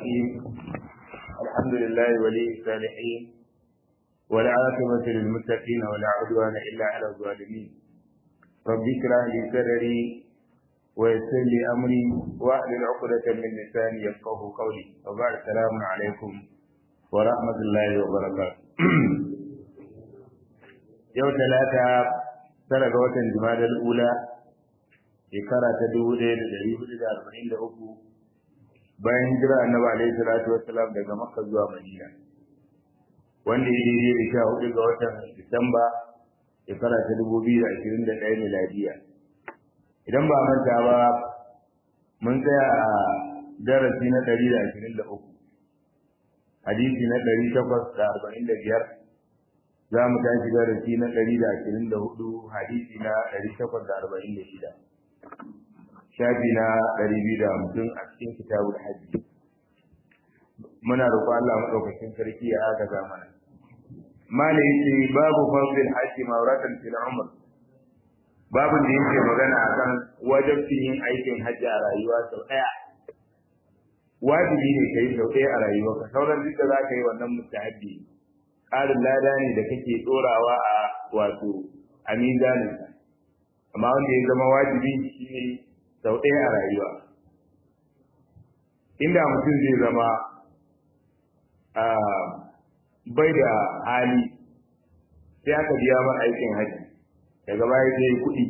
الرحيم الحمد لله ولي الصالحين والعاقبة للمتقين ولا عدوان إلا على الظالمين رب اشرح لي صدري ويسر لي أمري واحلل عقدة من لساني يفقه قولي وبعد السلام عليكم ورحمة الله وبركاته يوم ثلاثة tara ga watan Jumadal Ula shekara ta dubu ɗaya da ɗari hudu da arba'in da uku bayan hijira annabi alaihi salatu wassalam daga Makka zuwa Madina wanda ya daidai da sha hudu ga watan Disamba shekara ta dubu biyu da ashirin da ɗaya miladiya idan ba manta ba mun tsaya a darasi na ɗari da ashirin da uku hadisi na ɗari takwas da arba'in da biyar za mu tashi darasi na ɗari da ashirin da hudu hadisi na ɗari takwas da arba'in da shida shafi na ɗari biyu da hamsin a cikin kitabul hajji muna roƙo Allah maɗaukakin sarki ya aka ga mana malai ce babu fadlil hajji mawratan fil umr babu da yake magana akan wajibcin yin aikin hajji a rayuwa sau ɗaya wajibi ne kai sau ɗaya a rayuwarka sauran duk da za ka yi wannan mustahabbi ƙarin lada ne da kake ɗorawa a wato a mizaninka amma wanda ya zama wajibi shi ne sau ɗaya a rayuwa inda mutum zai zama bai da hali sai aka biya mar aikin haji daga baya sai yi kuɗi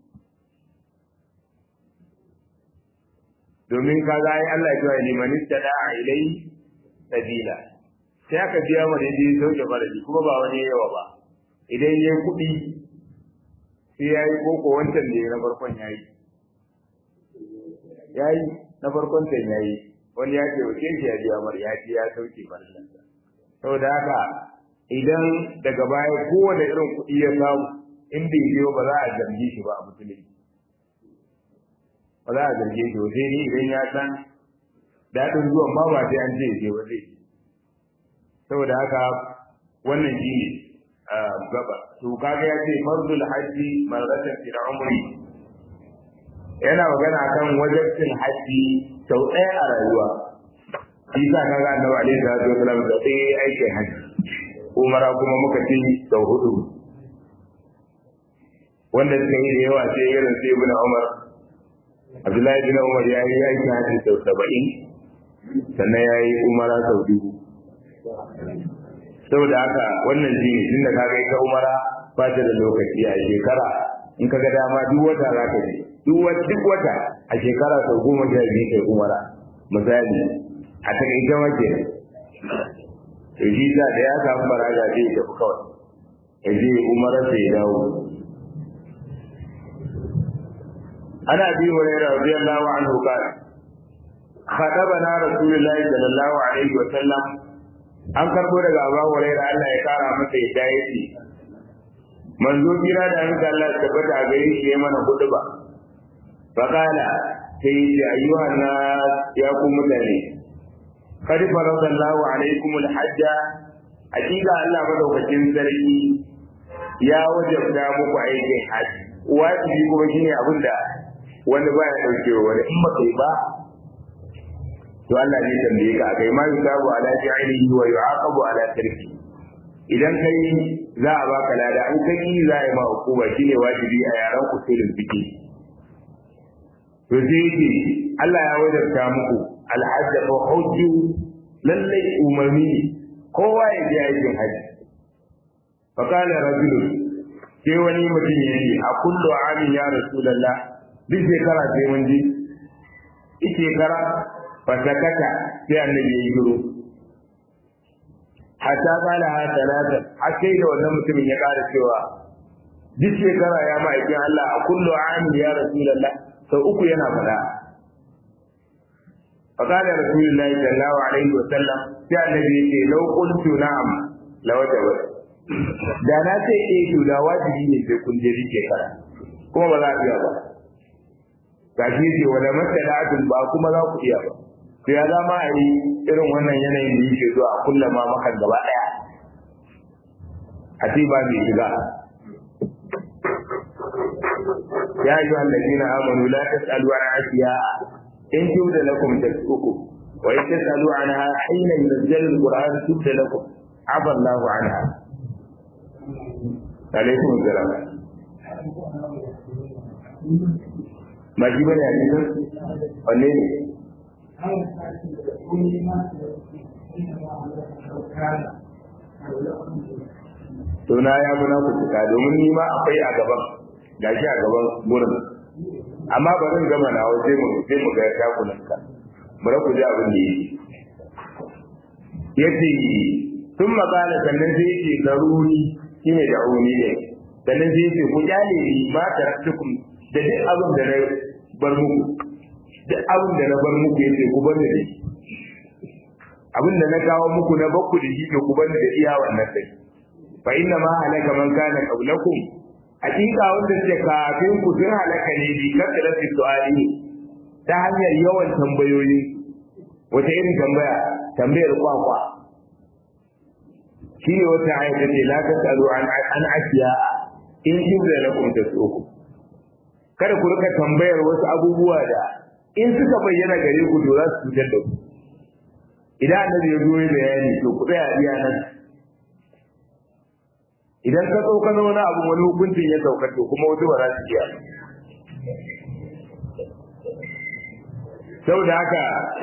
domin ka ga ai Allah ya ce liman istada'a ilai sabila sai aka biya mu da yadda sauke faradi kuma ba wani yawa ba idan ya kuɗi sai ya yi koko wancan da ya na farkon ya yi ya yi na farkon can ya yi wani ya ce wace shi ya biya mar ya ce ya sauke faradansa saboda haka idan daga baya kowane irin kuɗi ya samu in bai biyo ba za a zargi shi ba a musulunci ba za a zarge shi ba sai ni idan ya san daɗin zuwan ma ba sai an ce ya je ba zai saboda haka wannan shi ne gaba to kaga ya ce fardul hajji marratan fil umri yana magana kan wajibcin hajji sau ɗaya a rayuwa shi sa kaga annabi alaihi salatu wasallam da ɗaya aikin hajji umara kuma muka ce sau hudu wanda suka yi da yawa sai irin sai ibn umar abdullahi ibn umar ya yi aikin hajji sau saba'in sannan ya yi umara sau dubu saboda haka wannan shi ne tunda ka ga ita umara ba ta da lokaci a shekara in ka ga dama duk wata za ka je duk wata a shekara sau goma sha biyu kai umara misali a takaice mace to shi sa da ya samu baraga zai tafi kawai ya je umara sai ya dawo ana bi hurairah radiyallahu anhu kana خطبنا رسول الله صلى الله عليه وسلم an karbo daga Abu Hurairah Allah ya kara masa yadda yake manzo kira da an Allah ya tabbata a gare shi ya mana huduba faqala sai ya ayyuhan nas ya ku mutane qad faradallahu alaikum alhajj hakika Allah madaukakin sarki ya wajabta muku aikin haji wajibi kuma shine abin da wanda baya daukewa wani in ba kai ba to Allah ne tambaye ka kai ma yusabu ala fi'lihi wa yu'aqabu ala tarki idan kai za a baka lada an kai za a yi ma hukuma shine wajibi a yaran usulul fiqh to sai yake Allah ya wajabta muku alhajj fa hujju lalle umarni kowa ya je aikin haji fa kana rajulun sai wani mutum ya ce a kullu amin ya rasulullah duk shekara sai mun je shekara fasakata sai annabi ya yi shiru hatta kala ha talata har sai da wannan mutumin ya ƙara cewa duk shekara ya ma'aikin Allah a kullu amin ya rasulullah sau uku yana faɗa فقال رسول الله صلى الله عليه وسلم sai annabi ya ce lau qultu na'am la wajaba da na ce eh to da wajibi ne sai kun je rike kara kuma ba za a iya ba gashi ce wala masala'atul ba kuma za ku iya ba to ya zama a yi irin wannan yanayin da yake zuwa a kullum ma maka gaba daya a ce ba mai shiga ya yi wa allazina amanu la tas'alu an asiya in tuda lakum tasquku wa in tasalu anha hina yunzalu alquran tubda lakum afa Allah anha alaikum assalam ma shi bane a cikin wanne ne to na ya bi na ku cika domin ni ma akwai a gaban gashi a gaban gurin amma ba zan gama na sai mu sai mu ga ta kunan ka mu ra ku ji abin da yake yace sun magana sannan sai yake garuni shine da auni ne sannan sai yake ku kyale ni ma taraktukum da duk abin da na bar muku duk abin da na bar muku yace ku bar da shi abin da na kawo muku na bakku da shi to ku bar da iya wannan sai fa inna ma halaka man kana qablakum hakika wanda suke kafin ku sun halaka ne bi kasrati su'ali ta hanyar yawan tambayoyi wata irin tambaya tambayar kwakwa shi ne wata aya ta ce la tasalu an an asiya in jibra lakum tasuku kada ku rika tambayar wasu abubuwa da in suka bayyana gare ku to za su cutar da ku idan annabi ya zo ya bayani to ku tsaya iya nan idan ka sauka na wani abu wani hukuncin ya sauka to kuma wasu ba za su iya saboda haka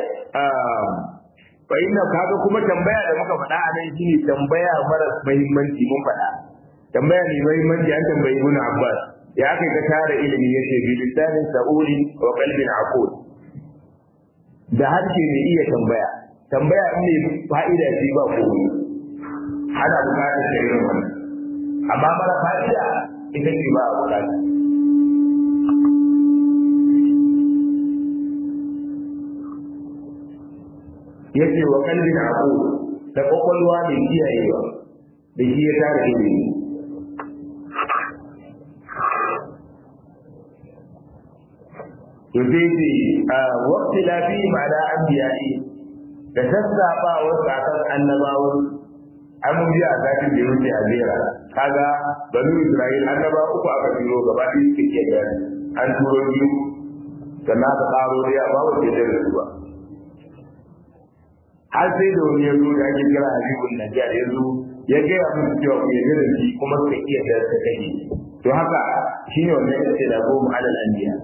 fa inna kaga kuma tambaya da muka faɗa a nan shine tambaya mara muhimmanci mun faɗa tambaya ne muhimmanci an tambayi ibn Abbas ya kai ka tara ilimi yace bi lisanin sa'uli wa qalbin aqul da harshe ne iya tambaya tambaya in ne fa'ida ce ba ko ana bukatar da irin wannan amma mara fa'ida ita ce ba a bukata yace wa kalbin abu da kwakwalwa mai kiyayewa da shi ya tara ilimi to sai ce a wakti lafi ma'ana an biyayi da sassafa wasu akan annabawan an mun biya a zafin da wuce a jera kaga banu isra'il annaba uku aka turo gaba ɗaya suke ke gani an turo biyu sannan aka ƙaro dai amma ba ke da su ba har sai da wani ya zo da ake kira habibun najjar ya zo ya gaya musu cewa ku yarda da shi kuma suka iya da ta kashe to haka shine wannan yace da goma alal anbiya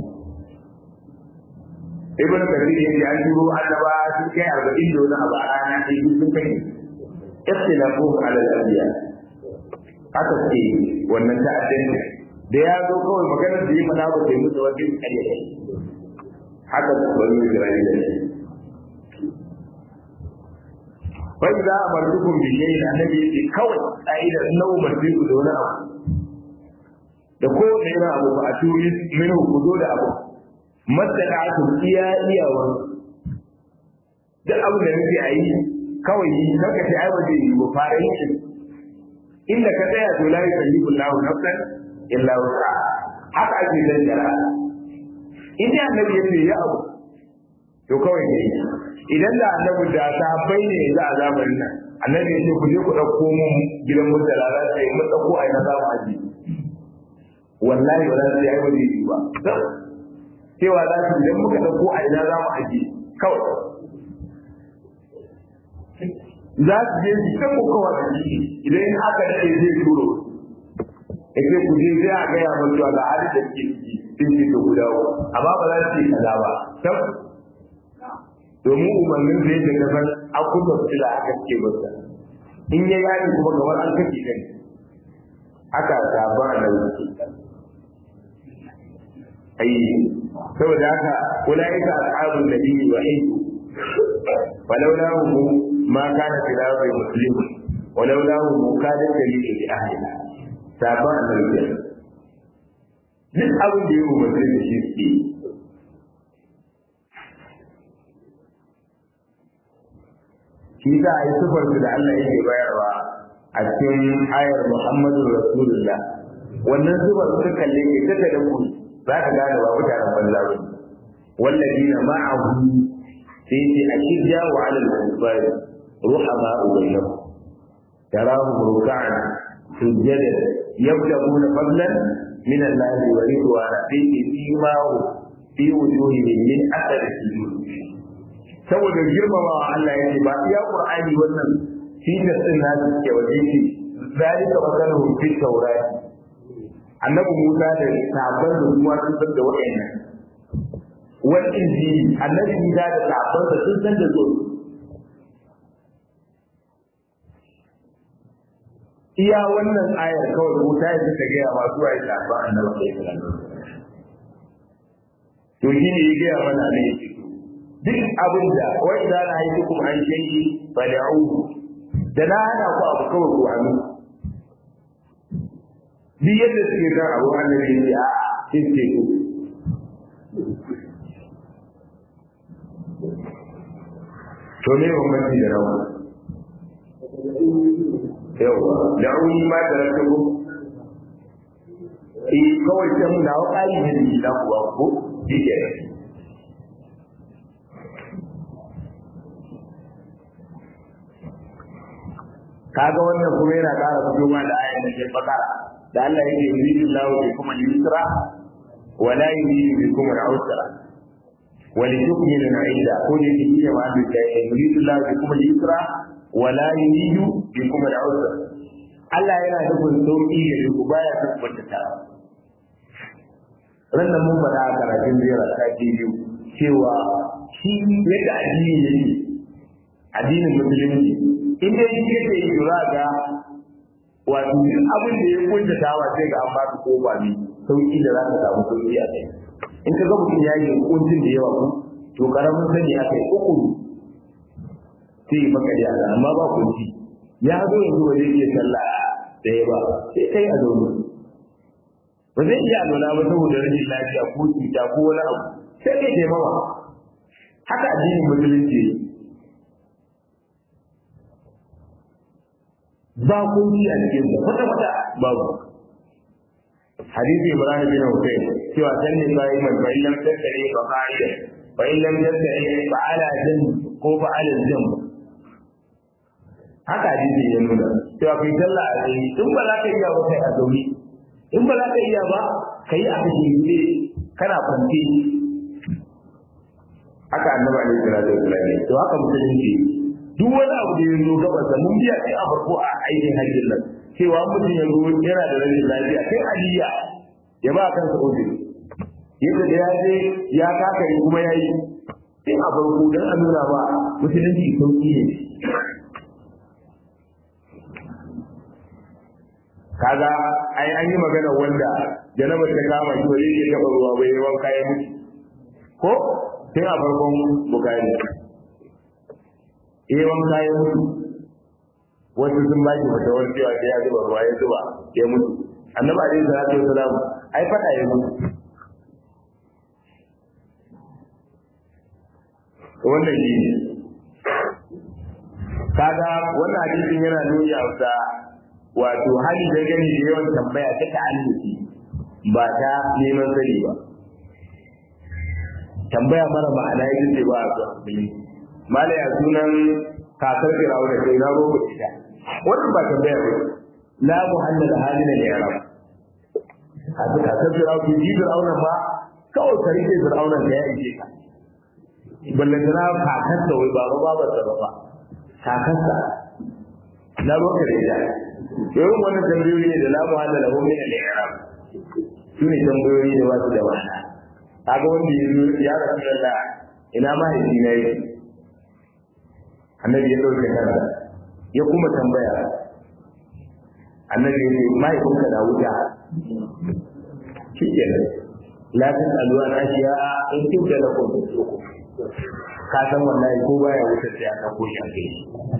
ibn kathir yace an turo annaba sun kai 40 da wani abu a rana sai sun kai ikhtilafuhum ala al-anbiya haka ce wannan ta'addanci da ya zo kawai maganar da yi mana ba sai musu wani kare haka su bari Isra'ila ne fa idza amartukum bi shay'in annabi yake kawai ka'idar nawa umarci ku da wani abu da ko da yana abu ba a turi min ku zo da abu masalatu iya iyawa duk abu da nake a yi kawai yi kanka ce ai waje yi ba fara yin shi inda ka tsaya to la yukallifu Allahu nafsan illa wusa haka ake dan jara in dai annabi ya ce ya abu to kawai ne idan da annabi da sahabbai ne za a zamanin nan annabi ya ce ku je ku dauko mun gidan mutala za ta yi mun dauko ai na zamu aji wallahi ba za su yi ai waje yi ba cewa za su idan muka dauko ai na zamu aji kawai za su je su kan kokawa da shi idan in aka daɗe zai turo ya ce ku je sai a gaya mun cewa ga halin da ke ciki sun ce to guda amma ba za su ce kaza ba tab domin umarnin da yake kasar an kuma su da aka ce masa in ya yaɗi kuma kamar an kashe kai aka saba a nan ai saboda haka ulaika ashabun nabiyyi wa hizbu ولولاه ما كان في الأرض مسلم ولولاه كان دليل لأهلها سابع الرجال duk abin da ya umarci da shi suke shi za a yi sufar su da Allah yake bayarwa a cikin ayar Muhammadu Rasulullah wannan sufar suka kalle ke ta da ku za ka gane ba mutanen banza ba wallazina ma'ahu sai ce a shirya wa alal kufar ruhama ubainahu tarahum ruk'an sujjada yabtaguna fadlan min Allah wa ridwana fi imahu fi wujuhihim min athar sujud saboda girmamawa Allah ya ce ba iya Qur'ani wannan fitar din na ke waje ce zalika masaluhu fi tawrat annabi Musa da sabon da kuma sun san da wayannan wal injili annabi Musa da sabon da sun san da zo iya wannan ayar kawai Musa ya ta gaya masu wa ya ba annabi sallallahu alaihi wasallam to shi ne ya gaya mana ne duk abin da wai da na yi hukum an shayi fa da'u da na hana ku abu kawai ku hannu duk yadda suke san abu annabi ya ce a sai ce ku to ne bambanci da rawa yawa da'uni ma da rasu eh kawai sai mun dawo kai ne da gida kuwa ko dike kaga wannan kuma yana ƙara fitowa da ayan da ke bakara da Allah yake yuridu Allahu bikum al-yusra wa la yuridu bikum al-usra wa litukmilu al-idda ko da yake cewa ma da yuridu Allahu bikum al-yusra wa la yuridu bikum al-usra Allah yana nufin sauki da ku baya tabbata ta rannan mun faɗa a karatun jera ta biyu cewa shi yadda addini yake addinin musulunci in dai shi yake yi jura ga wato duk abin da ya kunta tawa sai ga an baka kofa ne sauki da za ka samu sauki a kai in ka ga mutum ya yi kuncin da yawa ku to karamin sani a kai uku sai ya maka da amma ba kunci ya zo yanzu ba zai iya sallah da ya ba sai kai a zaune ba zai iya alwala ba saboda rashin lafiya ko cuta ko wani abu sai kai taimama haka addinin musulunci ba kunci a cikin sa kwata kwata babu hadisi ibrahim bin husayn cewa san ne bai man bai lam tattare ba qa'ida bai lam tattare ba ala jin ko ba ala jin haka hadisi ya nuna cewa kai sallah a tsaye in ba za ka iya ba kai a zaune in ba za ka iya ba kai a kashe kana kwance haka annabi alaihi salatu wasallam to haka musulunci duk wani abu da ya zo gaban sa mun biya sai a farko a aikin hajjin nan cewa mutum ya zo yana da rashin lafiya kai aliyya ya ba kansa uzuri yadda da ya je ya kaka yi kuma ya yi sai a farko don a nuna ba musulunci sauki ne kaga ai an yi magana wanda janaba ta kama shi wani ya taba ruwa bai yi wanka ya mutu ko tun a farkon bukari eh wanka ya mutu wasu sun ba shi fatawar cewa sai ya zuba ruwa ya zuba ya mutu annabi alaihi salatu wasalam ai fada ya mutu wannan shi ne kaga wannan hadisin yana nuni a wata wato hali dangane da yawan tambaya ta ta'alluki ba ta neman sani ba tambaya mara ma'ana ya ce ba a zuwa malaya sunan kakar firawuna sai na roƙo ita wannan ba tambaya ba la muhallal halina ne arab haka kakar firawuna ji firawuna ba kawai ka rike firawuna da ya ike ka ballantana kakarsa wai ba ba ba ba ba kakarsa na roƙo ita irin wannan tambayoyi ne da la muhallal lahu min al-i'rab su ne tambayoyi da wasu da ma'ana kaga wanda ya zo ya rasulullah ina mahaifi na yake annabi ya ɗauke kansa ya kuma tambaya annabi ya ce mahaifinka na wuta shi ke nan lafin aluwa na shi ya in kin da na kuma ka san wallahi ko baya wutar sai aka ko shi a kai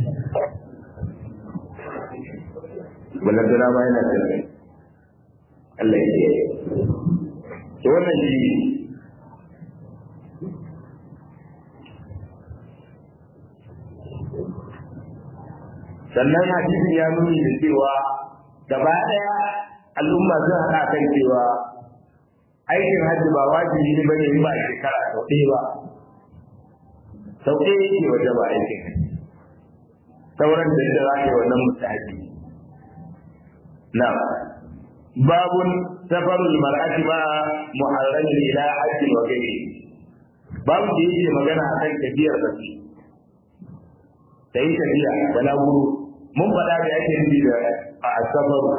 wannan dana ma yana tsaye Allah ya ce to wannan shi sannan hadisin ya nuni da cewa gaba ɗaya al'umma sun haɗa kan cewa aikin hajji ba wajibi ne bane in ba shekara sau ɗaya ba sau ɗaya yake waje ba aikin sauran da da za ka yi wannan mustahabi na babun safarul mar'ati ma muharramin ila hajji wa gairi babu da yake magana akan tafiyar mace ta yi tafiya balaguro mun faɗa da yake nufi da a asabaru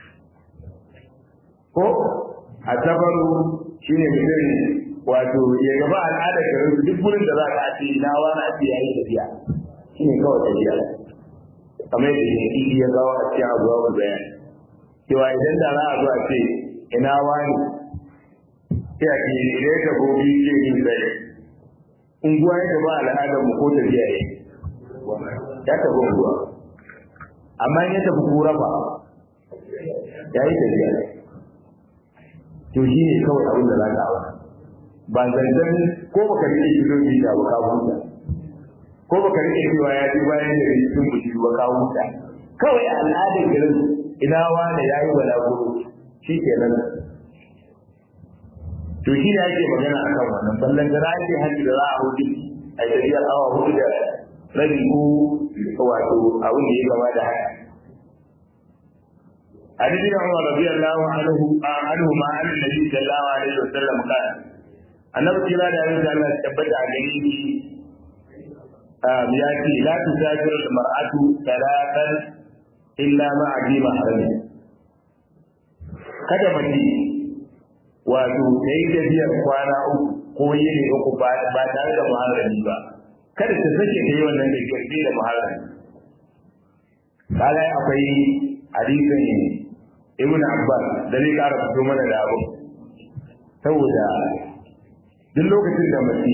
ko asabaru shine mutum wato ya gaba al'adar garin duk gurin da za ka ce na wani ake yayi tafiya shine kawai tafiya kamar yadda ne idi ya kawo a cikin abuwa ku bayani cewa idan da za a zo a ce ina wani sai a ce idan ka gobe ce yin zai unguwa ya gaba al'adar mu ko tafiya ya ya tafi unguwa amma in ya tafi kura ba ya yi tafiya to shi ne kawai abin da za ka awa ba zancen ko baka rike kilomita ba ka huta ko baka rike cewa ya ji bayan da cikin bushi ba ka huta kawai a al'adar garin ina wani ya yi balaguro shi kenan to shi ne ake magana a kan wannan ballan da za ake hajji da za a hudu a tafiyar awa hudu da rabi ko wato abin da ya gama da haka عن ابن عمر رضي الله عنه عنهما عن النبي صلى الله عليه وسلم قال annabi kira da yanzu da Allah tabbata a gare shi ya ce la tusafiru al-mar'atu talatan illa ma abi mahrami kada mace wato ta yi tafiyar kwana uku ko yini uku ba tare da muharrami ba kada ta sake ta yi wannan tafiyar sai da muharrami kaga akwai hadisin ibn abbas da zai kara fito mana da abu saboda duk lokacin da mace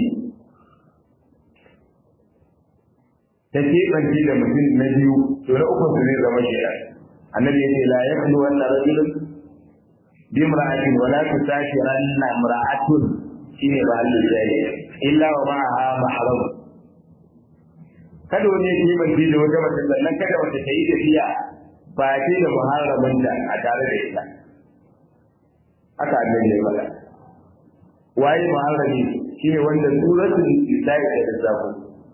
ta keɓance da mutum na biyu to na ukun su zai zama shida annabi ya ce la yaklu wannan rajulun bi imra'atin wa la tusashiranna imra'atun shine ba Allah zai illa wa ma'aha mahram kada wani ya keɓance da wata mace sannan kada wata ta yi tafiya ba ce da muharramin da a tare da ita haka annabi ya faɗa waye muharrami shine wanda suratul nisa'i ta lissafo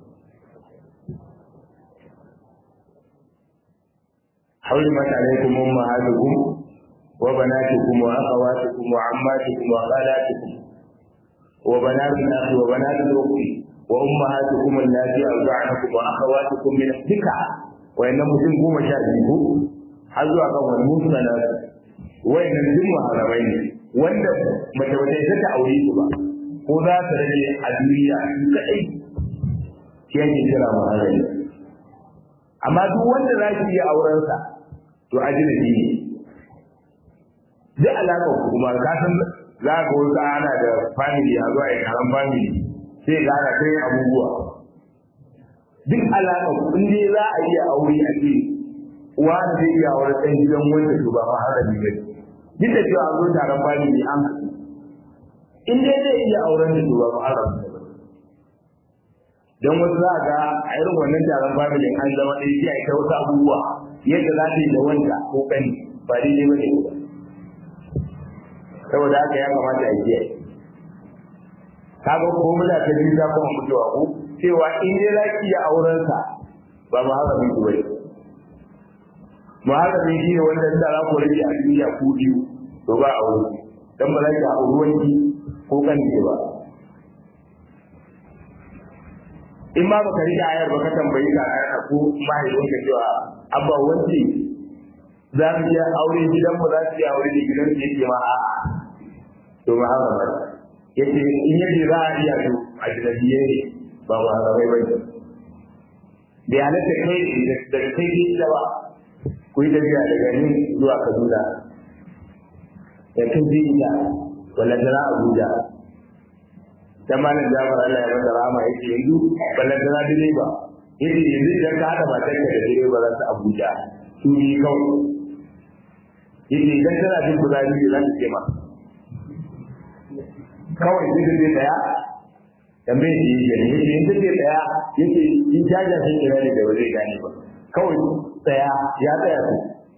حرمت عليكم أمهاتكم وبناتكم وأخواتكم وعماتكم وخالاتكم وبنات الأخ وبنات الأخت وأمهاتكم اللاتي أرضعنكم وأخواتكم من الذكر وإن مسلم قوم شاهدكم حظوا كم المسلمات وإن الدم حرمين wanda mace ba ta ta aure su ba ko za ta rage a duniya su kadai shi yake kira muharrami amma duk wanda za ki iya auren sa to ajnabi ne duk alaka kuma ka san za ka wasu ana da family a zuwa karan family sai ga ana kai abubuwa duk alaka in dai za a iya aure a ce wani zai iya auren ɗan gidan wanda su ba muharrami ne duk da cewa an zo taron bani ne an in dai zai iya auren da su ba muharram don wasu za ga a irin wannan taron family an zama ɗaya sai a ita wasu abubuwa yadda za ta yi da wanda ko kani ba daidai ba ne ba saboda haka ya kamata a kiyaye kaga ko muna ta biyu ta kuma mutuwa ko cewa in dai za ki iya auren sa ba muharramin ki bane muharramin shi ne wanda da za ku rage a duniya ku biyu to ba a wuri dan ba za ki a ruwanki ko kan ki ba in ma baka rike ayar ba ka tambayi ka ayar ko mahaifin ka cewa abba wanci za mu iya aure gidan mu za su iya aure ne gidan su yake ma a'a to muharramin yace in yace za a iya to a jinabiye ne ba muharramai ba ne bai halatta kai da kai da ba ku yi tafiya daga nan zuwa Kaduna da kan Jinja wala da Abuja dan malam Jafar Allah ya masa rahama yake yanzu ballan da direba yace yanzu idan ka hada matar ka da direba za su Abuja su ni kawai yace idan kana jin kuzari za su ce ma kawai sai da daya tambaye shi yake ne yace in take daya yace in jaja sai kira ne da ba zai gane ba kawai tsaya ya tsaya su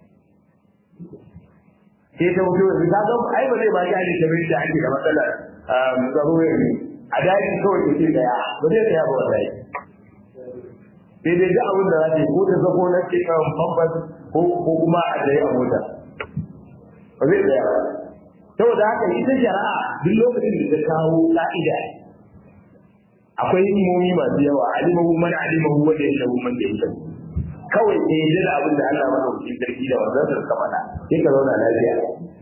sai ta wuce wani ta ga ai ba zai ba ki ta bai da ake da matsalar tsaro ne a daji kawai ta ce tsaya ba zai tsaya ba wallahi sai dai duk abin da za ta yi ko ta zako na ce kan bambas ko kuma a tsaye a mota ba zai tsaya ba saboda haka ita shari'a duk lokacin da ta kawo ka'ida akwai hikimomi masu yawa alimahu man alimahu wa da yashahu man da yashahu kawai sai ya da abin da Allah madaukakin sarki da wannan sa suka faɗa sai ka zauna lafiya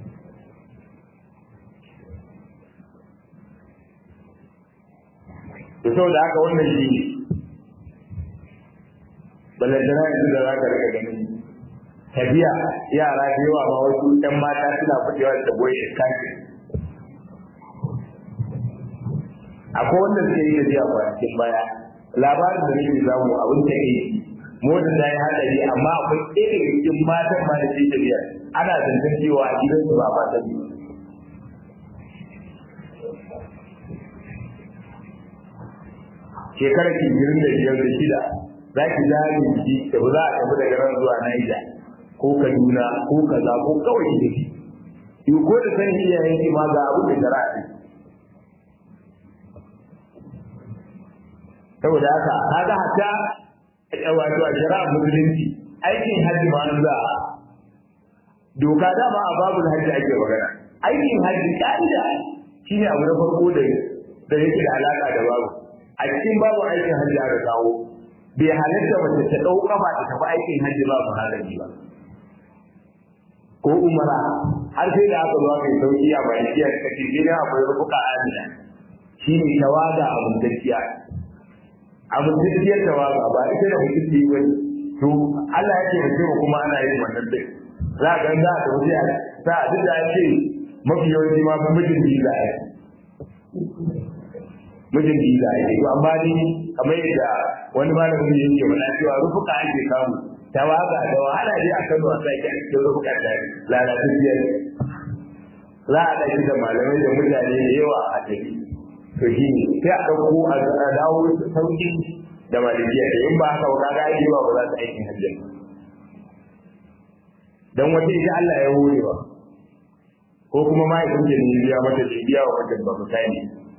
to saboda haka wannan shi ne ballantana yanzu da za ka rika ganin tafiya yara da yawa ma wasu ɗan mata suna fitewa da goyi iskaki akwai wanda suke yi tafiya kwanakin baya labarin da nake samu abin ta yi mota ta yi hadari amma akwai ɗaya daga cikin matan ma da ke tafiya ana zancen cewa a gidansu ba mata biyu shekarar kijirin da biyar da shida za ki zane shi da ba za a tafi daga nan zuwa Niger ko Kaduna ko kaza ko kawai ki tafi yi ko da san iyayen ki ma ga abu da shari'a ne saboda haka kaga hatta wato a shari'a musulunci aikin hajji ma an za doka dama a babul hajji ake magana aikin hajji ka'ida shine abu na farko da da yake da alaka da babu a cikin babu aikin hajji aka kawo bai halatta mace ta ɗau kafa ta tafi aikin hajji ba muharrami ba ko umara har sai da aka zo aka yi sauki a bayan jiya ta ce gidan akwai rufuka amina shi ne tawaga a mutacciya a mutacciyar tawaga ba ita da mutum yi wani to Allah ya ce da cewa kuma ana yin wannan dai za a gan za a tafi a sa a duk da ya ce mafi yawanci ma mijin biza ya mijin biza ya to amma ni kamar yadda wani malamin da yake mana cewa rufuka ake samu tawaga da wahala dai a Kano a sai a cikin rufuka da lalatacciyar za a ɗauki da malamai da mutane da yawa a tafi to shi ne sai a ɗauko a dawo sauƙi da malikiya da in ba haka ba kaga ai ba za ta aikin hajji dan wata ita Allah ya hore ba ko kuma mahaifin da ne biya mata da biya wa wajen ba mutane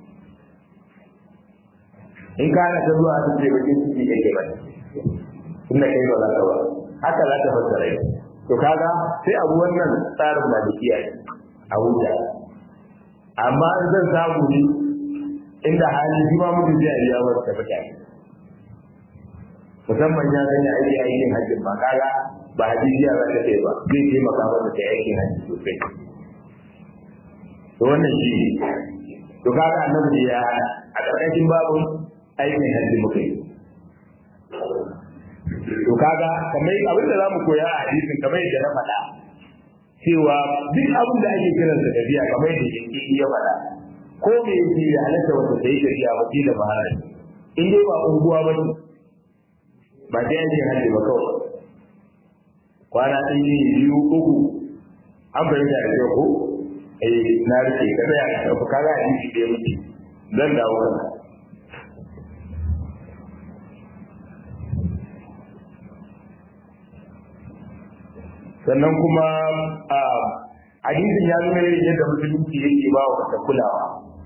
in ka na ta zuwa ta ce bakin ciki kake ba inda kai ba za ka ba haka za ta fassara yi to kaga sai abu wannan tsarin malikiya ne a huta amma in zan samu ne inda hali shi ma mutum zai iya wasu ta mutane musamman ya sanya aiki aikin hajjin ba kaga ba hadijiya za ta ce ba zai taimaka masa ta aikin hajji sosai to wannan shi ne to kaga annabi ya a ƙarƙashin babun aikin hajji muka yi to kaga kamar abin da zamu koya a hadisin kamar yadda na faɗa cewa duk abin da ake kiran sa tafiya kamar yadda yake ya faɗa ko me yake ya halatta wanda sai tafiya ba da bahara in dai ba unguwa ba ne ba dai ake hajji ba kawai kwana ɗaya ne biyu uku an bayyana da kyau ko eh na rike ka tsaya ka tafi kaga hadisi da muke zan dawo kanka sannan kuma a hadisin ya nuna yadda musulunci yake ba wa ta kulawa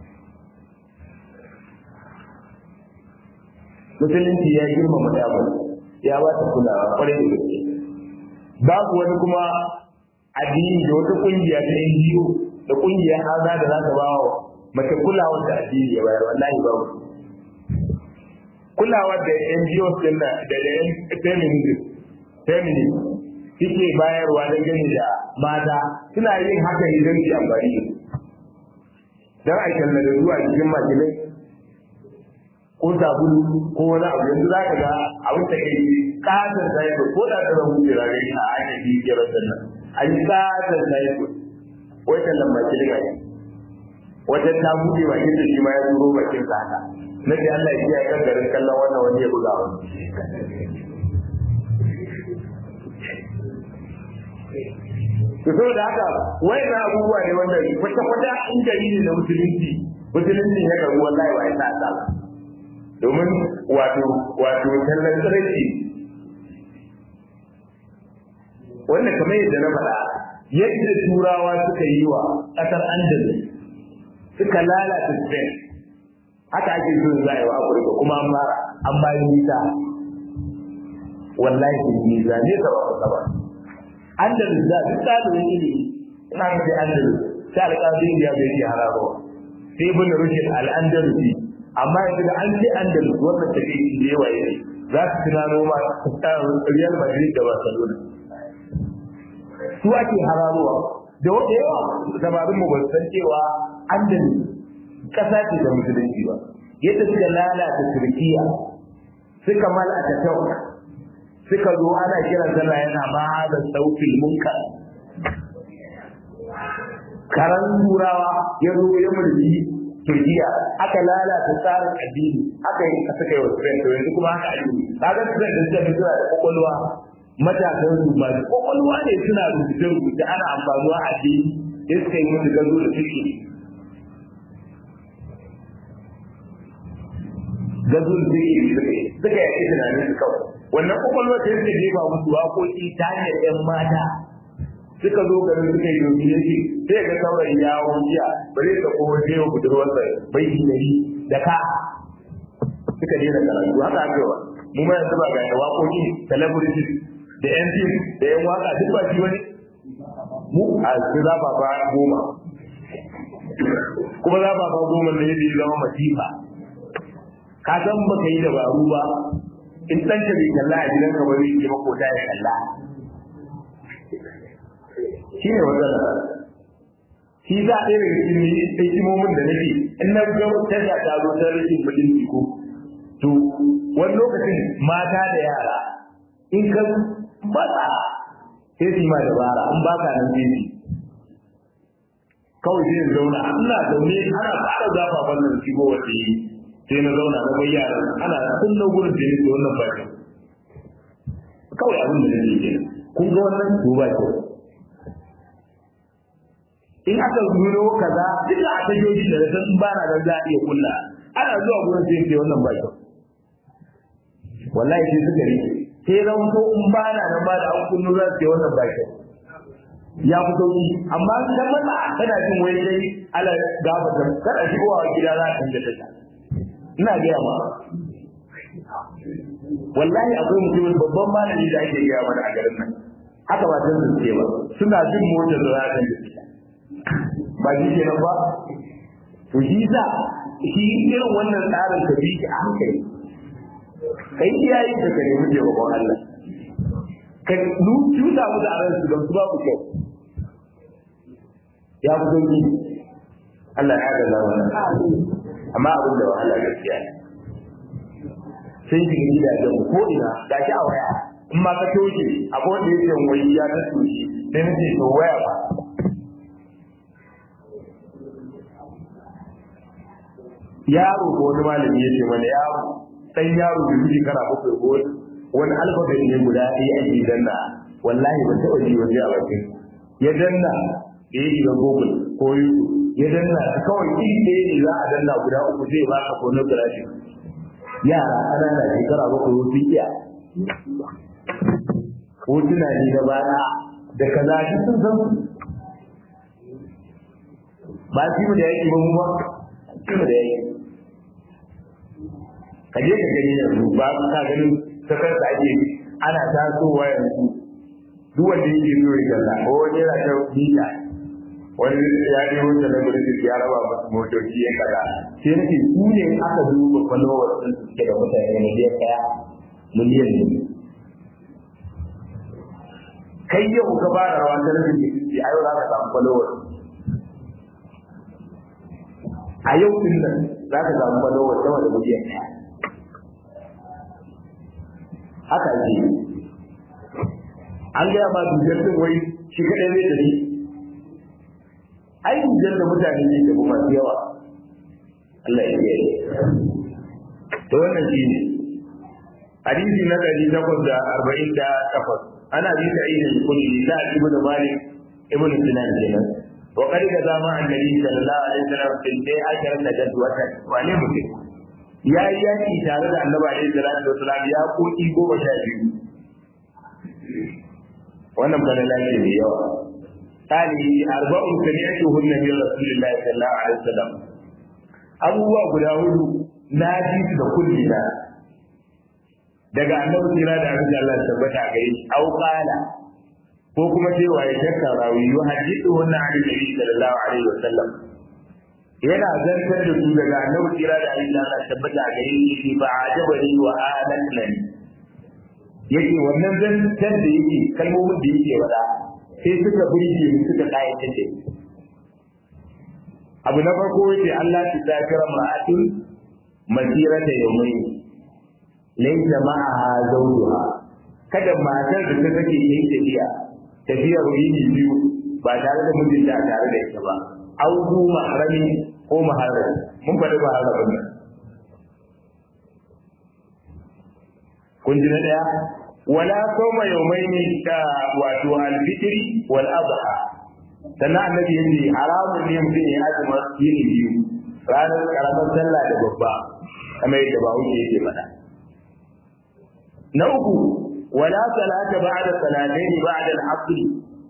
musulunci ya girmama damar ya ba ta kulawa kwarai da gaske babu wani kuma addini da wata kungiya ta NGO da kungiyar haza da za ta ba wa mace kulawa da addini ya bayar wallahi babu kulawa da NGO din da da feminism feminism suke bayarwa don gani da mata suna yin haka ne don su amfani da don a kalla da zuwa cikin makilai ko sabulu ko wani abu yanzu za ka ga abin da kai kasar saiko ko da ta zama wuce rare a ake bibiyar sannan an yi kasar saiko wai tallan makilai ne wata ta buɗe bakin da shi ma ya turo bakin sa haka na ce Allah ya kiyaye kan garin kallon wannan wani ya buga wani to saboda haka wayannan abubuwa ne wanda kwata kwata in dalili na musulunci musulunci ya karu wallahi wa ita ta domin wato wato tallan tsirrai wannan kamar yadda na faɗa yadda turawa suka yi wa ƙasar andalus suka lalata spain haka ake so za a yi wa afirka kuma an fara an bayan nisa wallahi sun nisa ne ka ba ka ba andalus da duk ɗalibin ilimi ina ga sai andalus sai alƙalin ya bai yi harabawa sai ibn rushd al-andalusi amma yanzu da an ce andalus wannan take da yawa ne za su tunano ma Real Madrid da Barcelona su ake hararowa da wata yawa samarin mu ba san cewa andalus kasa ce da musulunci ba yadda suka lalata Turkiya suka malaka tau suka zo ana kiran sallah yana ma da sautil munkar karan turawa ya zo ya mulki Turkiya aka lalata tsarin addini aka yi aka kai wa Spain to yanzu kuma haka addini kaga Spain da suka suna da kokolwa matasan su ba kokolwa ne suna rubuce rubuce ana amfanuwa a addini sai suka yi musu gazo da suke gazo da suke suka yi tunanin su kawai wannan kokolwa sai suka jefa musu waƙoƙi ta hanyar 'yan mata suka zo garin suka yi domin yake sai ga saurayi ya wuciya ba zai ka kowa sai wa budurwarsa bai yi dari da ka suka daina karatu haka aka yawa mu ma yanzu ba ga da waƙoƙi celebrity da yan fim da yan waka duk ba shi wani mu a su za ba ba goma kuma za ba ba goma ne yadda ya zama masifa ka san baka yi dabaru ba in ɗanka bai kalla a gidanka ba zai je makota ya kalla shi ne matsala shi za a ɗaya daga cikin hikimomin da nake in na ga tasha ta zo ta rashin mutunci ko to wani lokacin mata da yara in ka matsa sai su yi ma dabara an ba ka nan sai kawai sai in zauna ina zaune ana fara zafa wannan shigo wata yi sai na zauna na bai yaran ana kunna gurin da yake wannan ba kawai abin da nake kenan kun ga wannan to ba kyau in aka nuno kaza duk da aka yi da san ba na da za a iya kulla ana zuwa gurin sai ce wannan ba kyau wallahi sai suka rike sai zan ko in ba na nan ba da an kunno za su ce wannan ba kyau ya fi sauki amma kan mata kana jin wai dai ala gaba da kada shigowa gida za ka canja tasha ina gaya ma wallahi akwai mutumin babban malami da ake gaya mana a garin nan haka ba san su ce ba suna jin motar da za ta canja tasha ba shi ke nan ba to shi sa shi irin wannan tsarin ka bi shi a hankali kai iyaye da ka nemi taimakon Allah ka nu tuta mu da ran su don su babu kyau ya fi sauki Allah ya ga wannan amma abin da wahala gaskiya ne sai shi gidajen ko ina ga shi a waya in ma ka toshe abu wanda yake wai ya ta toshe sai nace to waya ba yaro ko wani malami ya ce mana yaro dan yaro da yake kara bakwai ko wani alfabet ne guda ɗaya ake danna wallahi ban taɓa ji waje a bakin ya danna da ya shiga google ko youtube ya danna kawai iri ɗaya ne za a danna guda uku zai ba ka pornography yara ƙanana shekara bakwai wasu iya hotuna ne da bana da kaza duk sun san ba su mu da yake ba mu ba su mu da yake ka je ka gani yanzu ba ka ganin sakar da ake ana tasowa yanzu duk wanda yake so ya kalla ko wani yana ta mita wani ya je wanda na gudu ya raba masu motoci ya kaza sai nake su ne aka duba followers din su suke da mutane miliyan ɗaya miliyan ne kai yau ka ba da rawa ta rabin da kike a yau za ka samu followers a yau din nan za ka samu followers sama da miliyan ɗaya haka ake yi an gaya ma dujar din wai shi kaɗai zai tafi ai dujar da mutane ne da masu yawa Allah ya yi to wannan shi ne hadisi na ɗari takwas da arba'in da takwas ana bi da ainihin kuli da ibn malik ibn sinan kenan wa qad da zama annabi sallallahu alaihi wasallam fil bai akara da jadwata wane mutum ya yi yaki tare da annabi alaihi salatu wasallam ya koki goma sha biyu wannan bana lafiya mai yawa tani arba'un sami'tuhu nabi rasulullahi sallallahu alaihi wasallam abubuwa guda hudu na ji su da kulli na daga annabi sira da abin da Allah ya tabbata ga shi au qala ko kuma cewa ya shakka rawi yu hadithu wannan ali nabi sallallahu alaihi wasallam yana zantar da su daga annabi kira da Allah Allah tabbata a gare shi ba ajabani wa alanani yake wannan zantar da yake kalmomin da yake wada sai suka burge mu suka kayatar da abu na farko yake Allah ta zakira ma'atun masirata yawmayn laysa ma'aha zawjuha kada matar da ta take yin tafiya tafiyar yini biyu ba tare da mijinta a tare da ita ba au zu mahrami ko maharami mun faɗi ba haka ba kun ji na daya wala sawma yawmaini da wato al-fitri wal adha sannan annabi yace haramun ne mutum ya azuma yini biyu ranar karamar sallah da babba kamar yadda ba wuce yake faɗa na uku wala salata ba'da salatayn ba'da al-asr